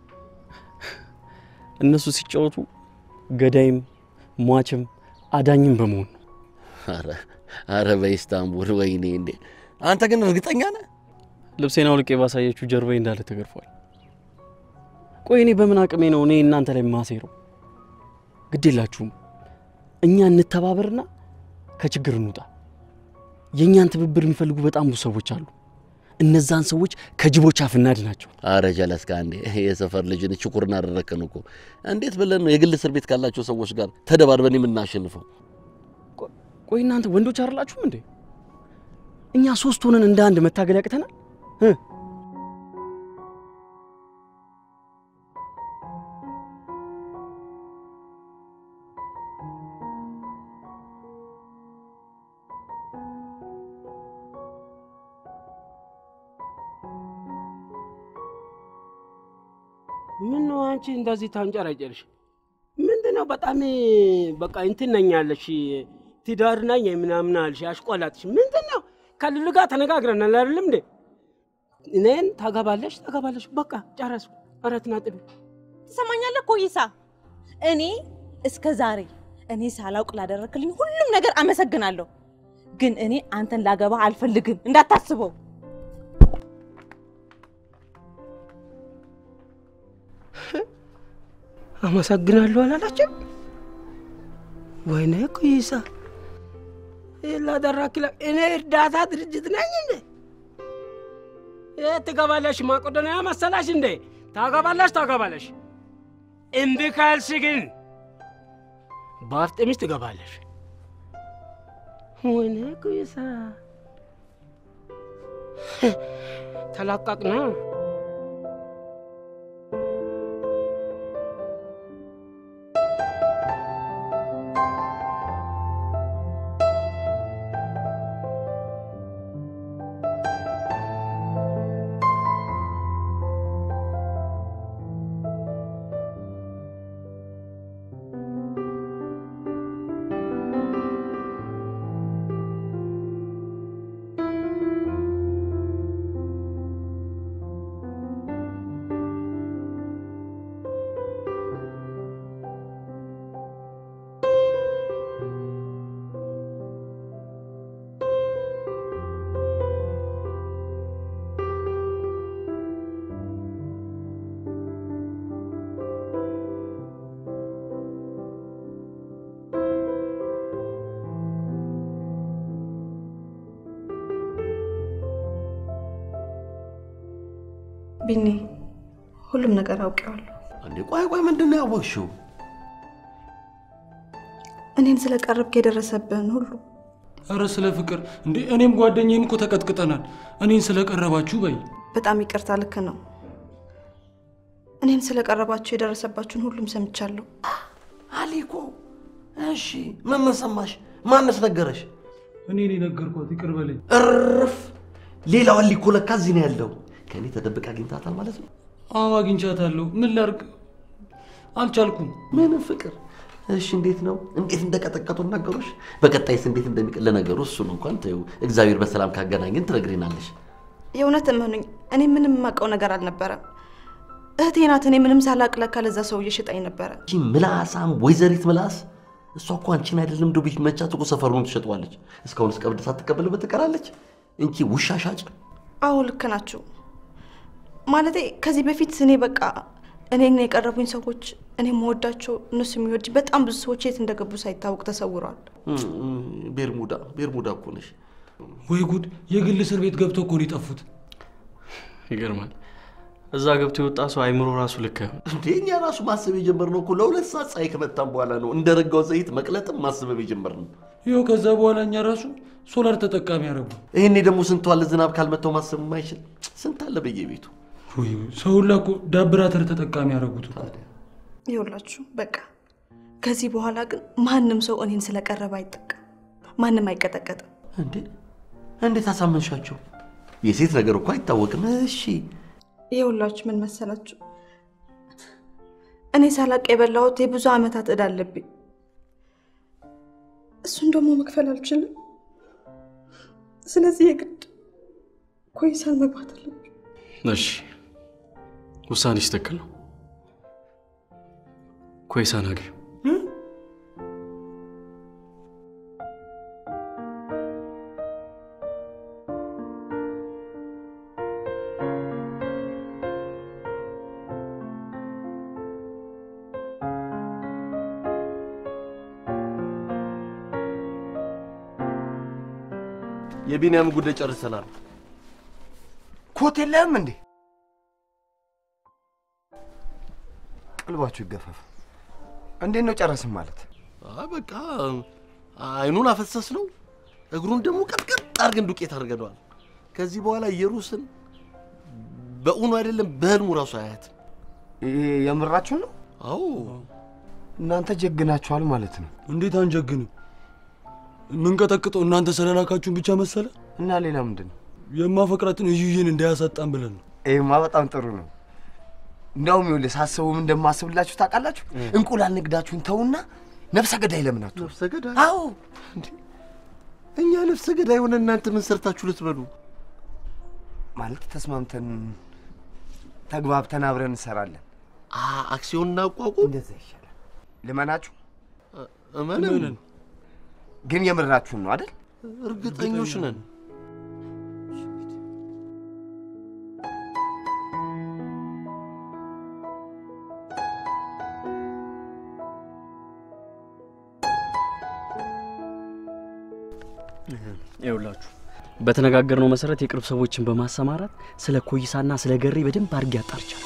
እነሱ ሲጫወቱ ገዳይም ሟችም አዳኝም በመሆን ነው። አረ አረ በኢስታንቡል ወይኔ! እንዴ አንተ ግን እርግጠኛ ነህ? ልብሴን አውልቄ ባሳየችሁ ጀርባዬ እንዳለ ተገርፏል። ቆይ እኔ በምን አቅሜ ነው እኔ እናንተ ላይ ማሴረው? ግድ የላችሁም። እኛ እንተባበርና ከችግር እንውጣ። የእኛን ትብብር የሚፈልጉ በጣም ብዙ ሰዎች አሉ። እነዛን ሰዎች ከጅቦች አፍ እናድናቸው። አረ ጀለስካ እንዴ የሰፈር ልጅን ችኩርን አደረከን እኮ። እንዴት ብለን ነው የግል እስር ቤት ካላቸው ሰዎች ጋር ተደባድበን የምናሸንፈው? ቆይ እናንተ ወንዶች አይደላችሁም እንዴ? እኛ ሶስት ሆነን እንደ አንድ መታገል ያቅተናል እ ምን ነው አንቺ እንደዚህ ታንጨረጨርሽ? ምንድን ነው በጣም በቃ እንትን ነኝ ያለሽ ትዳር ነኝ ምናምን አልሽ አሽቆላጥሽ። ምንድን ነው ከልሉ ጋር ተነጋግረናል አይደለም እንዴ? እኔን ታገባለሽ ታገባለሽ፣ በቃ ጨረስኩ። አራት ነጥብ። ትሰማኛለህ ኮይሳ? እኔ እስከ ዛሬ እኔ ሳላውቅ ላደረክልኝ ሁሉም ነገር አመሰግናለሁ። ግን እኔ አንተን ላገባ አልፈልግም፣ እንዳታስበው። አመሰግናለሁ አላላችም? ወይኔ ኮይሳ ላደራክለ እኔ እርዳታ ድርጅት ነኝ እንዴ? የት ትገባለሽ? ማቆዶንያ መሰላሽ እንዴ? ታገባለሽ ታገባለሽ። እምቢ ካልሽ ግን በአፍጥምሽ ትገባለሽ። ወይኔ ኮይሳ ተላቀቅና ቢኒ፣ ሁሉም ነገር አውቄዋለሁ። እንዴ ቆይ ቆይ፣ ምንድን ነው ያወቅሽው? እኔን ስለቀረብክ የደረሰብህን ሁሉ አረ ስለ ፍቅር እንዴ! እኔም ጓደኛዬም እኮ ተቀጥቅጠናል። እኔን ስለቀረባችሁ በይ። በጣም ይቅርታ። ልክ ነው። እኔን ስለቀረባችሁ የደረሰባችሁን ሁሉም ሰምቻለሁ። አሊኮ እሺ፣ ምን ምን ሰማሽ? ማነስ ነገረሽ? እኔ እኔ ነገርኳት፣ ይቅር በለኝ። እርፍ! ሌላው አሊኮ ለካ እዚህ ነው ያለው። ከእኔ ተደብቃ አግኝታታል ማለት ነው። አዎ አግኝቻታለሁ። ምን ላድርግ? አልቻልኩም። ምንም ፍቅር እሺ፣ እንዴት ነው? እንዴት እንደቀጠቀጡ ነገሮች? በቀጣይስ እንዴት እንደሚቀል ለነገሩ እሱን እንኳን ተይው፣ እግዚአብሔር በሰላም ካገናኘን ትነግሪናለሽ። የእውነት እመኑኝ፣ እኔ ምንም የማውቀው ነገር አልነበረም። እህቴ ናት። እኔ ምንም ሳላቅ ለካ ለዛ ሰውዬ ሽጣኝ ነበረ። ይቺ ምላሳም ወይዘሪት ምላስ፣ እሷ እኮ አንቺን አይደለም እንደው ቤት መቻት እኮ ሰፈሩን ትሸጠዋለች። እስካሁን እስከ ብድ ሳትቀበልበት ትቀራለች። እንቺ ውሻ ሻጭ። አዎ ልክ ናችሁ። ማለቴ ከዚህ በፊት እኔ በቃ እኔን የቀረቡኝ ሰዎች እኔ መወዳቸው እነሱ የሚወድ በጣም ብዙ ሰዎች የት እንደገቡ ሳይታወቅ ተሰውረዋል። ቤርሙዳ ቤርሙዳ እኮ ነሽ። ወይ ጉድ! የግል እስር ቤት ገብተው እኮ ነው የጠፉት። ይገርማል። እዛ ገብቶ የወጣ ሰው አይምሮ ራሱ ልክ አይሆን። እንዴ እኛ ራሱ ማሰብ የጀመርነው እኮ ለሁለት ሰዓት ፀሐይ ከመታን በኋላ ነው። እንደ ረጋው ዘይት መቅለጥም ማስበብ የጀመርነው። ይኸው ከዛ በኋላ እኛ ራሱ ሶላር ተጠቃሚ ያደረጉ። ይህኔ ደግሞ ስንቱ አለ ዝናብ ካልመታው ማሰብ የማይችል ስንት አለ በየቤቱ። ወይ ሰው ሁላ እኮ ዳብራተር ተጠቃሚ ያደረጉት እኮ። ይኸውላችሁ በቃ ከዚህ በኋላ ግን ማንም ሰው እኔን ስለቀረበ አይጠቀም፣ ማንም አይቀጠቀጥም። እንዴ እንዴት አሳመንሻቸው? የሴት ነገር እኮ አይታወቅም። እሺ ይኸውላችሁ ምን መሰላችሁ፣ እኔ ሳላቅ የበላሁት የብዙ ዓመታት ዕዳ አለብኝ። እሱን ደግሞ መክፈል አልችልም። ስለዚህ የግድ ኮይሳን መግባት አለብኝ። እሺ ውሳኔሽ ትክክል ነው። ኮይሳን አግቢው። የቢንያም ጉዳይ ጨርሰናል። ኮት የለህም እንዴ? ቀልባችሁ ይገፈፍ። እንዴት ነው ጨረስም ማለት? አይ በቃ አይኑን አፈሰስ ነው፣ እግሩን ደግሞ ቀጥቀጥ አድርገን ዱቄት አድርገነዋል። ከዚህ በኋላ ኢየሩስን በእውኑ አይደለም በህልሙ ራሱ አያትም። ይሄ የምራችሁን ነው? አዎ እናንተ ጀግናችኋል ማለት ነው። እንዴት አንጀግንም? የምንቀጠቅጠው እናንተ ስለላካችሁን ብቻ መሰለ? እና ሌላ ምንድን ነው? የማፈቅራትን እዩዬን እንዳያሳጣን ብለን ነው። ይሄማ በጣም ጥሩ ነው። እንዳውም ይኸውልህ ሳስበውም እንደማስብላችሁ ታውቃላችሁ። እንቁላል ንግዳችሁን ተውና ነፍሰ ገዳይ ለምን አትሆኑ? ነፍሰ ገዳይ? አዎ እንዴ እኛ ነፍሰ ገዳይ ሆነ እናንተ ምን ሰርታችሁ ልትበሉ? ማለት ተስማምተን ተግባብተን አብረን እንሰራለን። አ አክሲዮን እናቋቁም። እንደዛ ይሻላል። ልመናችሁ እመንን፣ ግን የምራችሁን ነው አይደል? እርግጠኞች ነን። ይኸውላችሁ በተነጋገርነው መሰረት የቅርብ ሰዎችን በማሰማራት ስለ ኮይሳና ስለ ገሬ በደንብ አድርጌ አጣርቻለሁ።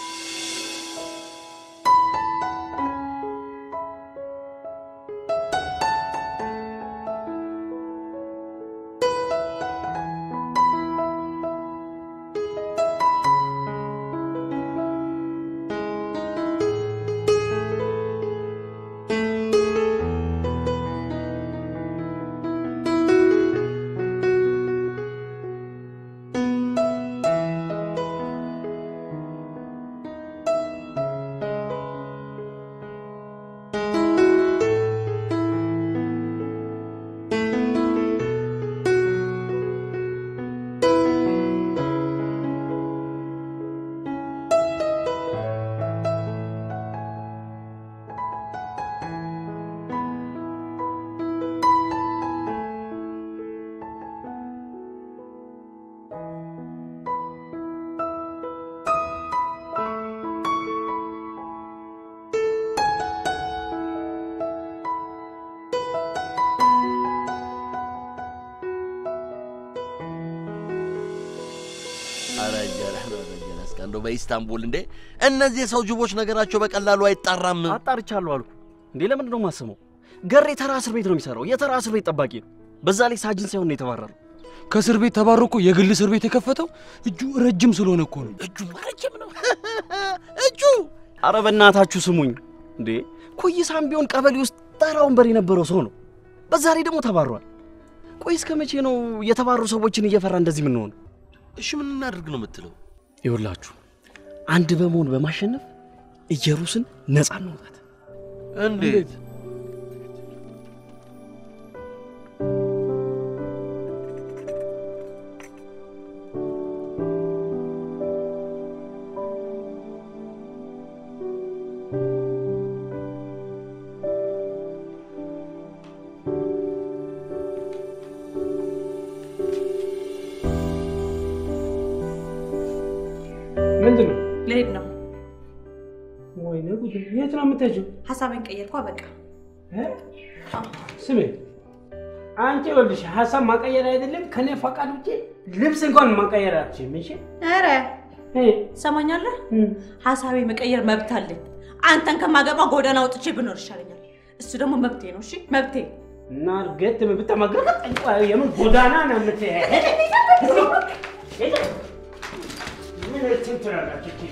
እንደው በኢስታንቡል እንዴ እነዚህ የሰው ጅቦች ነገራቸው በቀላሉ አይጣራም። አጣርቻለሁ አልኩ እንዴ። ለምንድን ነው የማስበው? ገሬ ተራ እስር ቤት ነው የሚሰራው። የተራ እስር ቤት ጠባቂ ነው። በዛ ላይ ሳጅን ሳይሆን ነው የተባረረው። ከእስር ቤት ተባሮ እኮ የግል እስር ቤት የከፈተው እጁ ረጅም ስለሆነ እኮ ነው። እጁ ረጅም ነው እጁ። አረ በእናታችሁ ስሙኝ እንዴ። ኮይሳም ቢሆን ቀበሌ ውስጥ ተራ ወንበር የነበረው ሰው ነው። በዛ ላይ ደግሞ ተባሯል። ቆይ እስከ መቼ ነው የተባሩ ሰዎችን እየፈራ እንደዚህ የምንሆነው? እሺ ምን እናድርግ ነው የምትለው? ይኸውላችሁ አንድ በመሆን በማሸነፍ ኢየሩስን ነፃ እናውጣት። እንዴት? ምንድን ነው? ልሄድ ነው። ወይኔ ጉድ! የት ነው የምትሄጂው? ሀሳቤን ቀየርኳ። በቃ ስሜ አንቺ ይኸውልሽ ሀሳብ ማቀየር አይደለም ከኔ ፈቃድ ውጭ ልብስ እንኳን ማቀየር አትችይም። እሺ ኧረ ትሰማኛለህ? ሀሳቤ መቀየር መብት አለኝ። አንተን ከማገባ ጎዳና ወጥቼ ብኖር ይሻለኛል። እሱ ደግሞ መብቴ ነው። እሺ መብቴ። እና እርግጥ ብትመገረጥ የምን ጎዳና ነው የምትሄድ? ምን እንትን ትላላችሁ?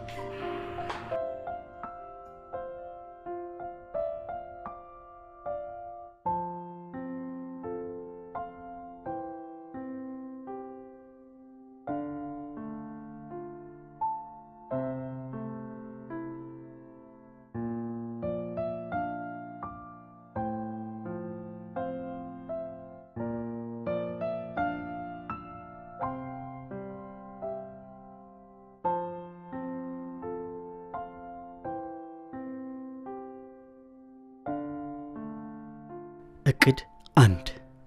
እቅድ አንድ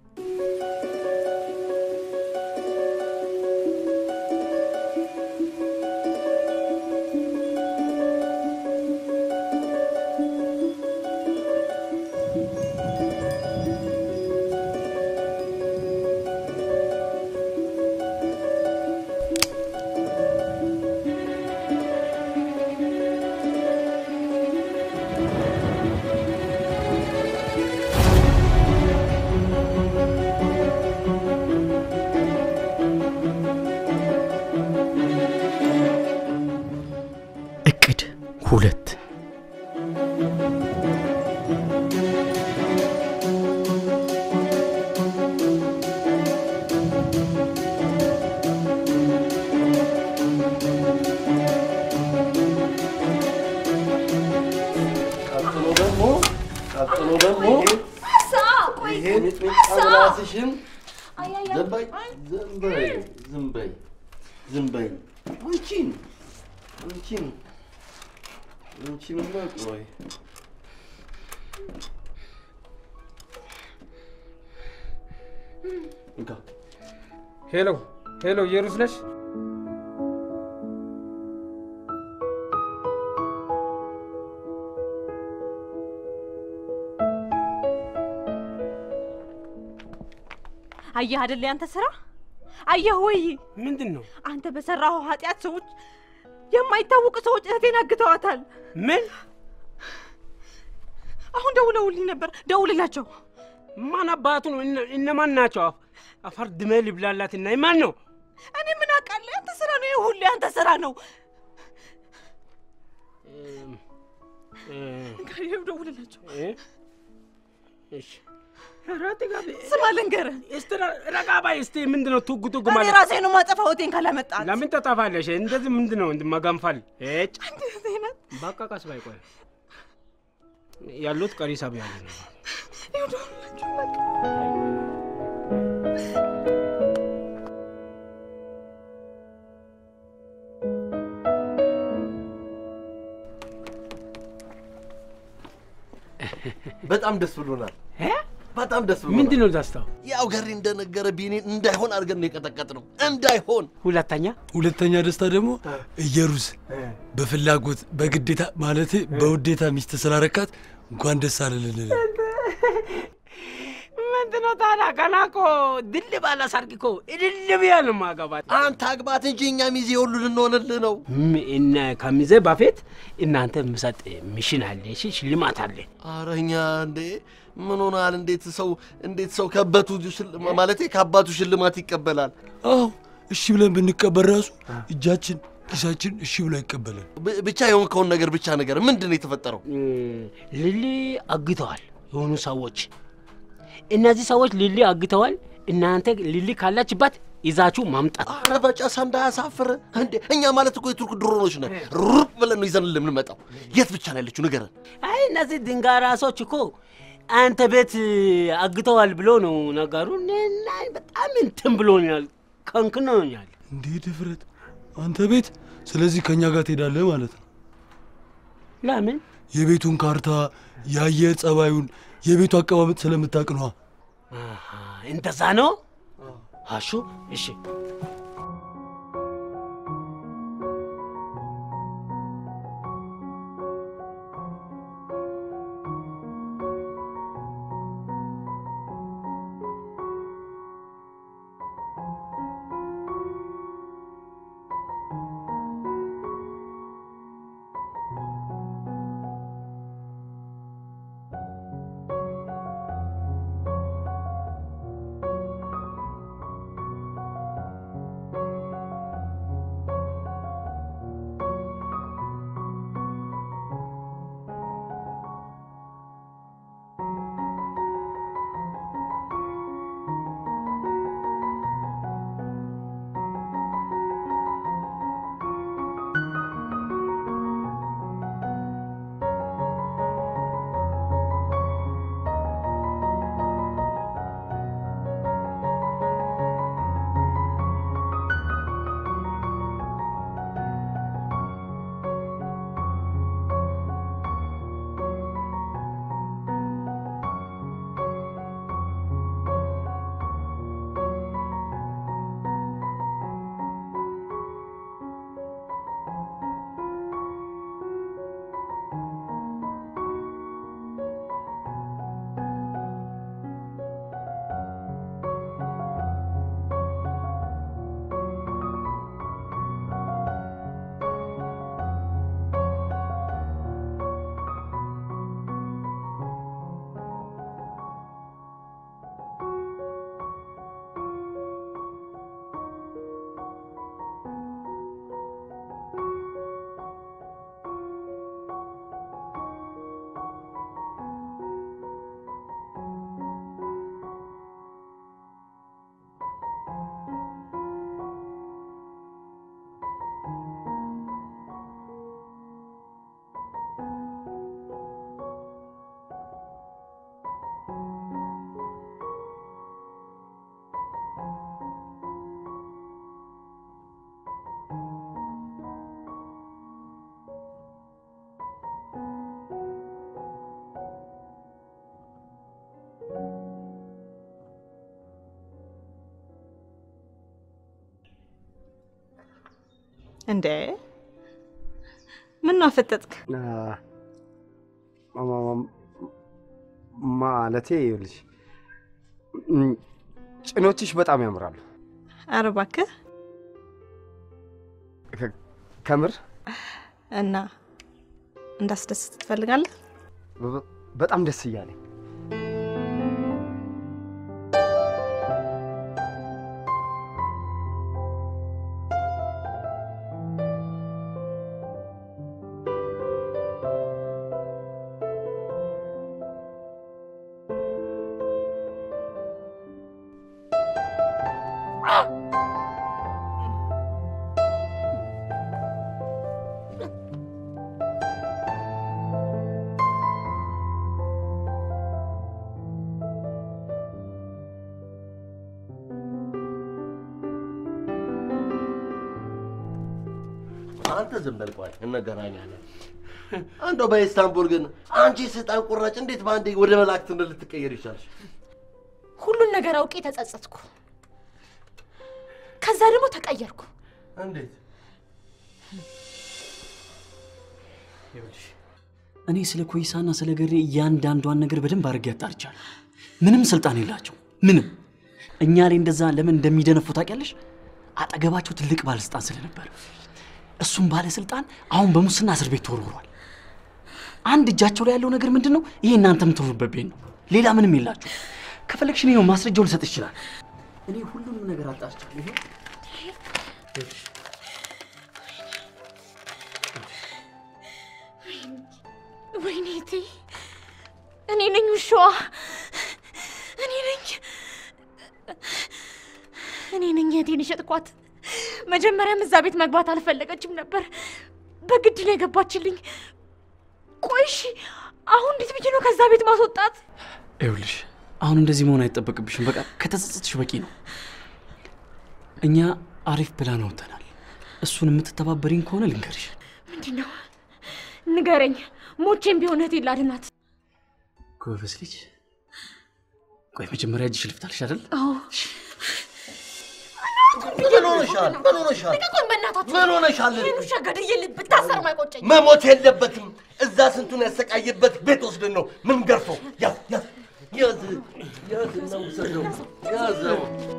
እቅድ ሁለት ቀጥሎ ደግሞ ቀጥሎ ደግሞ ቆይ ይሄ ሚጥሚጣ ምላስሽን ዝም በይ ዝም በይ ዝም በይ ዝም በይ አንቺን አንቺን አንቺንማ ቆይ እንካ ሄሎ ሄሎ፣ ኢየሩስ ነሽ? አየህ አይደል ያንተ ስራ? አየህ ወይ? ምንድን ነው? አንተ በሰራኸው ኃጢአት ሰዎች የማይታወቁ ሰዎች እህቴን አግተዋታል። ምን? አሁን ደውለውልኝ ነበር። ደውልላቸው። ማን አባቱ ነው? እነ- እነማን ናቸው? አፈር ድሜ ልብላላት እና ማን ነው? እኔ ምን አውቃለሁ? ያንተ ስራ ነው። ይሄ ሁሉ ያንተ ስራ ነው። ይኸው ደውልላቸው። እሺ ራት ጋር ስማ ልንገርህ፣ እስቲ ረጋ በይ እስቲ። ምንድን ነው ቱግ ቱግ እኔ ማለት? ራሴ ነው ማጠፋው እህቴን ካላመጣት። ለምን ተጠፋለሽ? እንደዚህ ምንድን ነው እንድ- መገንፈል? እጭ እህቴ ናት። በቃ ቀስ ባይ ቆይ ያሉት ቀሪ ሰብ ያለ ነው። ይኸው ደውልላቸው በቃ። በጣም ደስ ብሎናል። በጣም ደስ ብሎናል። ምንድን ነው ደስታው? ያው ገሪ እንደነገረ ቢኒን እንዳይሆን አድርገን ነው የቀጠቀጥ ነው እንዳይሆን። ሁለተኛ ሁለተኛ ደስታ ደግሞ ኢየሩስ በፍላጎት በግዴታ ማለት በውዴታ ሚስት ስላረካት እንኳን ደስ አለልን። ምን ስንት ነው ታዲያ? ገና እኮ ድል ባለ ሰርግ እኮ እልል ብዬ ነው የማገባት። አንተ አግባት እንጂ እኛ ሚዜ ሁሉ ልንሆንልህ ነው። ም- እነ ከሚዜ በፊት እናንተ የምሰጥ ሚሽን አለ፣ እሺ ሽልማት አለ። ኧረ እኛ እንዴ ምን ሆናል? እንዴት ሰው እንዴት ሰው ከበቱ ማለቴ ከአባቱ ሽልማት ይቀበላል? አዎ እሺ ብለን ብንቀበል ራሱ እጃችን ኪሳችን እሺ ብሎ አይቀበለን። ብ- ብቻ የሆንከውን ነገር ብቻ ነገር ምንድን ነው የተፈጠረው? ም፣ ሊሊ አግተዋል የሆኑ ሰዎች። እነዚህ ሰዎች ሊሊ አግተዋል። እናንተ ሊሊ ካላችበት ይዛችሁ ማምጣት። ኧረ በጨሳ እንዳያሳፍር እንዴ! እኛ ማለት እኮ የቱርክ ድሮኖች ነን። ሩር ብለን ነው ይዘን የምንመጣው። የት ብቻ ነው ያለችው ንገረን። አይ እነዚህ ድንጋይ ራሶች እኮ አንተ ቤት አግተዋል ብሎ ነው ነገሩ። እና በጣም እንትን ብሎኛል፣ ከንክኖኛል። እንዴ ድፍረት! አንተ ቤት ስለዚህ ከእኛ ጋር ትሄዳለህ ማለት ነው። ለምን የቤቱን ካርታ፣ የአየር ጸባዩን፣ የቤቱ አቀማመጥ ስለምታውቅ ነዋ። አሃ፣ እንደዛ ነው አሹ። እሺ እንዴ ምን ነው አፈጠጥክ? ማለቴ ይኸውልሽ እም፣ ጭኖችሽ በጣም ያምራሉ። ኧረ እባክህ ከ- ከምር እና እንዳስደስት ትፈልጋለህ? በ- በጣም ደስ እያለኝ አንተ ዝም በል ቆይ እንገናኛለን። እንደው በኢስታንቡል ግን አንቺ ስልጣን ቁራጭ እንዴት በአንዴ ወደ መላእክትነት ልትቀየር ይቻልሽ? ሁሉን ነገር አውቄ ተጸጸትኩ። ከዛ ደግሞ ተቀየርኩ። እንዴት? እኔ ስለ ኮይሳና ስለ ገሬ እያንዳንዷን ነገር በደንብ አድርጌ አጣርቻለሁ። ምንም ስልጣን የላቸው። ምንም። እኛ ላይ እንደዛ ለምን እንደሚደነፉ ታውቂያለሽ? አጠገባቸው ትልቅ ባለስልጣን ስለነበር፣ እሱም ባለስልጣን አሁን በሙስና እስር ቤት ተወርውሯል። አንድ እጃቸው ላይ ያለው ነገር ምንድን ነው? ይሄ እናንተ የምትኖሩበት ቤት ነው። ሌላ ምንም የላችሁ። ከፈለግሽ እኔ ማስረጃውን ልሰጥ ይችላል። እኔ ሁሉንም ነገር አጣርቻለሁ። ይሄ ወይኔ እቴ፣ እኔ ነኝ ውሻዋ። እኔ ነኝ እኔ ነኝ እህቴን የሸጥኳት። መጀመሪያም እዛ ቤት መግባት አልፈለገችም ነበር፣ በግድ ነው የገባችልኝ። ቆይ እሺ፣ አሁን እንዴት ብዬ ነው ከዛ ቤት ማስወጣት? ይኸውልሽ አሁን እንደዚህ መሆን አይጠበቅብሽም። በቃ ከተጸጸትሽ በቂ ነው። እኛ አሪፍ ፕላን አውጥተናል። እሱን የምትተባበሪኝ ከሆነ ልንገርሽ። ምንድን ነው ንገረኝ። ሞቼም ቢሆን እህቴን ላድናት። ጎበዝ ልጅ። ቆይ መጀመሪያ እጅሽ ልፍታልሽ አይደል? አዎ ምን ሆነሻል? ምን ሆነሻል? ልቀቁኝ በእናታችሁ። ምን ሆነሻል? ይህን ውሻ ገድዬ ብታሰር ማይቆጨኝ። መሞት የለበትም። እዛ ስንቱን ያሰቃየበት ቤት ወስደን ነው ምን ገርፈው። ያዝ ያዝ ያዝ ያዝ እና ውሰደው ያዘው።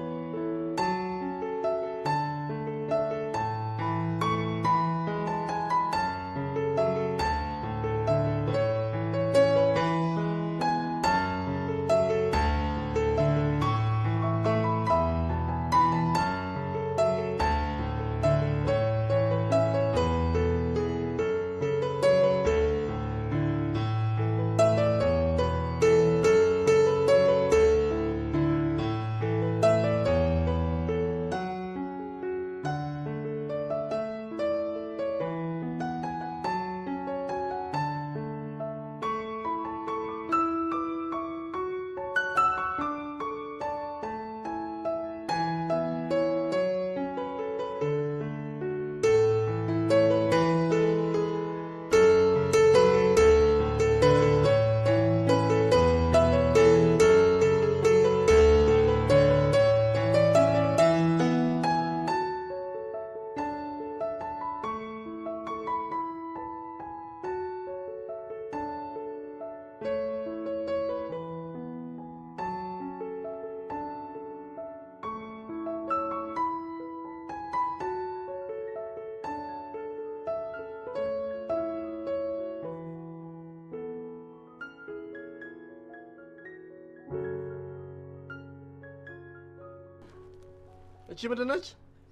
እቺ ምንድን ነች?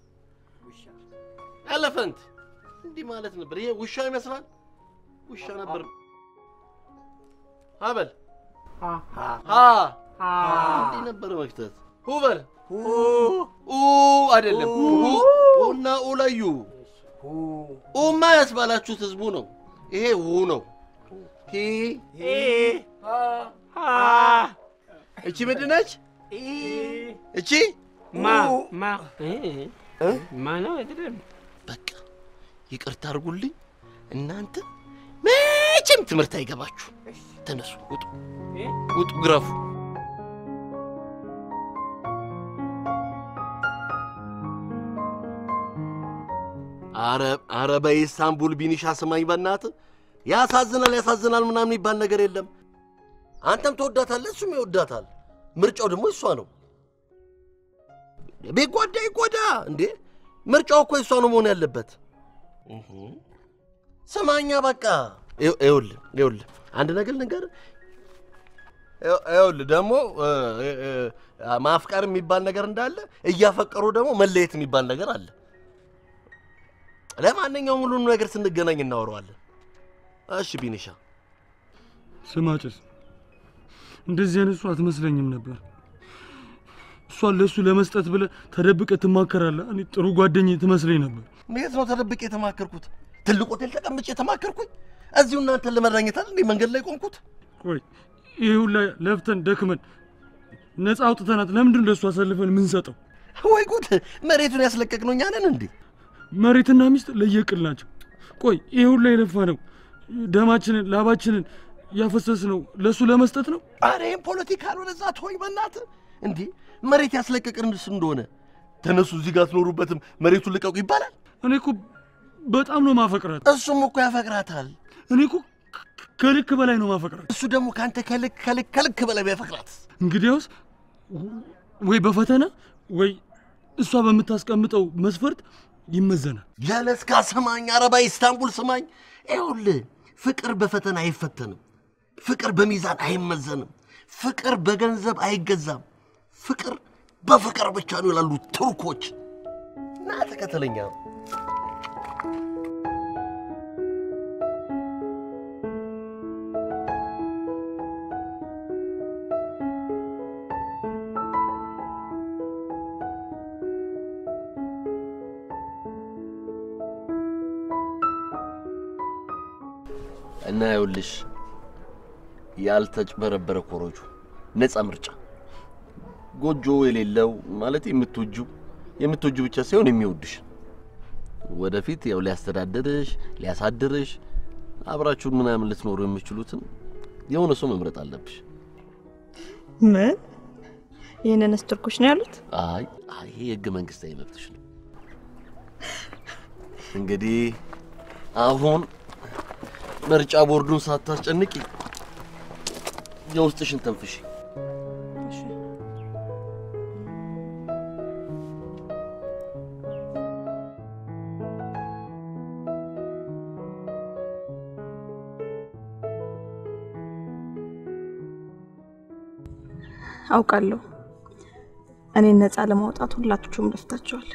ኤሌፈንት እንዲህ ማለት ነበር። ይሄ ውሻ ይመስላል። ውሻ ነበር። ሀበል ሀ እንዲህ ነበር መክተት። ሁበል ኡ አይደለም። ሁ ኡና ኡ ለዩ። ኡማ ያስባላችሁት ህዝቡ ነው። ይሄ ው ነው። ፒ እቺ ምንድን ነች? እቺ ማ ማ ማ ነው አይደለም። በቃ ይቅርታ አድርጉልኝ። እናንተ መቼም ትምህርት አይገባችሁ። ተነሱ፣ ውጡ፣ ውጡ፣ ግረፉ። አረ አረ በኢስታንቡል ቢኒሻ ስማኝ፣ በእናትህ ያሳዝናል፣ ያሳዝናል ምናምን የሚባል ነገር የለም። አንተም ትወዳታለህ፣ እሱም ይወዳታል። ምርጫው ደግሞ እሷ ነው። ቢጎዳ ይጎዳ እንዴ! ምርጫው እኮ እሷ ነው መሆን ያለበት። እህ። ስማኛ በቃ ይኸውልህ ይኸውልህ አንድ ነገር ልንገርህ። ይኸውልህ ደግሞ ማፍቀር የሚባል ነገር እንዳለ እያፈቀሩ ደግሞ መለየት የሚባል ነገር አለ። ለማንኛውም ሁሉንም ነገር ስንገናኝ እናወራዋለን። እሺ ቢኒሻ፣ ስማ ጭስ፣ እንደዚህ አይነት እሷ አትመስለኝም ነበር። እሷን ለእሱ ለመስጠት ብለህ ተደብቀህ ትማከራለህ። እኔ ጥሩ ጓደኝ ትመስለኝ ነበር። የት ነው ተደብቄ የተማከርኩት? ትልቅ ሆቴል ተቀምጬ የተማከርኩኝ? እዚሁ እናንተን ለመዳኘታል እንዴ መንገድ ላይ ቆምኩት? ቆይ ይህ ሁላ ለፍተን ደክመን ነፃ አውጥተናት ለምንድን ለእሱ አሳልፈን የምንሰጠው? ወይ ጉድ! መሬቱን ያስለቀቅነው እኛ ነን እንዴ? መሬትና ሚስት ለየቅል ናቸው። ቆይ ይህ ሁላ የለፋ ነው ደማችንን ላባችንን ያፈሰስ ነው ለእሱ ለመስጠት ነው። አረ ይህም ፖለቲካ ነው። ለዛ ተወኝ በእናትህ። እንዴ መሬት ያስለቀቅንስ እንደሆነ ተነሱ፣ እዚህ ጋር አትኖሩበትም፣ መሬቱን ልቀቁ ይባላል። እኔ እኮ በጣም ነው ማፈቅራት። እሱም እኮ ያፈቅራታል። እኔ እኮ ከልክ በላይ ነው ማፈቅራት። እሱ ደግሞ ከአንተ ከልክ ከልክ ከልክ በላይ ቢያፈቅራት፣ እንግዲያውስ ወይ በፈተና ወይ እሷ በምታስቀምጠው መስፈርት ይመዘናል። ጀለስካ ስማኝ፣ አረባ ኢስታንቡል ስማኝ። ይኸውልህ ፍቅር በፈተና አይፈተንም። ፍቅር በሚዛን አይመዘንም። ፍቅር በገንዘብ አይገዛም። ፍቅር በፍቅር ብቻ ነው ይላሉ ቱርኮች። ና ተከተለኛ። እና ይኸውልሽ ያልተጭበረበረ ኮሮጆ ነፃ ምርጫ ጎጆ የሌለው ማለት የምትወጁ የምትወጁ ብቻ ሳይሆን የሚወድሽ ወደፊት ያው ሊያስተዳድርሽ ሊያሳድርሽ አብራችሁን ምናምን ልትኖሩ የምችሉትን የሆነ ሰው መምረጥ አለብሽ። ምን ይህንንስ ቱርኮች ነው ያሉት? አይ አይ ይሄ የህገ መንግስታዊ መብትሽ ነው። እንግዲህ አሁን ምርጫ ቦርዱን ሳታስጨንቂ የውስጥሽን ተንፍሽ። አውቃለሁ እኔን ነፃ ለማውጣት ሁላችሁም ለፍታችኋል።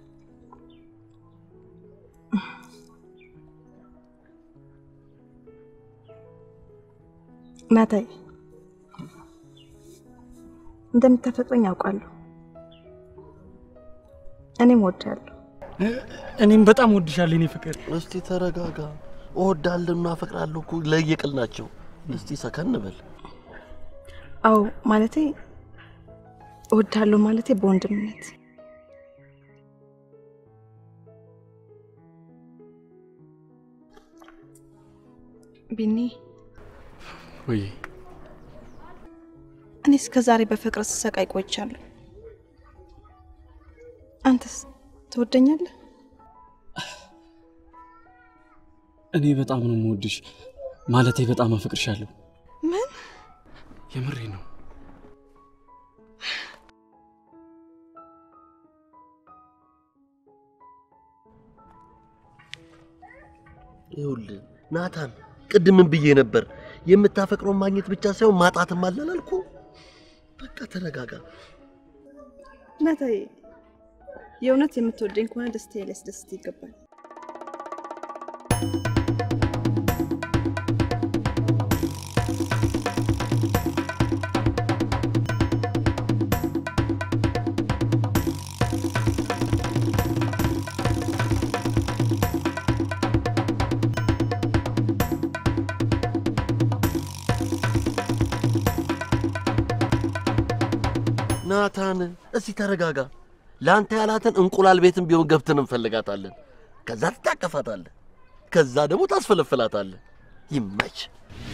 ናታይ እንደምታፈቅረኝ አውቃለሁ። እኔም ወዳለሁ። እኔም በጣም ወድሻለሁ የኔ ፍቅር። እስቲ ተረጋጋ። እወዳለሁና አፈቅራለሁ እኮ ለየቅል ናቸው። እስቲ ሰከን በል። አዎ ማለቴ እወዳለሁ ማለቴ በወንድምነት ቢኒ ወይ እኔ እስከ ዛሬ በፍቅር ስሰቃይ ቆይቻለሁ። አንተስ ትወደኛለህ? እኔ በጣም ነው የምወድሽ፣ ማለቴ በጣም አፈቅርሻለሁ። ምን? የምሬ ነው። ይኸውልህ ናታን፣ ቅድም ምን ብዬ ነበር? የምታፈቅረውን ማግኘት ብቻ ሳይሆን ማጣትም አለ አላልኩ? በቃ ተረጋጋ። ናታዬ፣ የእውነት የምትወደኝ ከሆነ ደስታዬ ሊያስደስት ይገባል። ናታን እስቲ ተረጋጋ። ለአንተ ያላትን እንቁላል ቤትም ቢሆን ገብተን እንፈልጋታለን። ከዛ ትታቀፋታለህ፣ ከዛ ደግሞ ታስፈለፍላታለህ። ይመች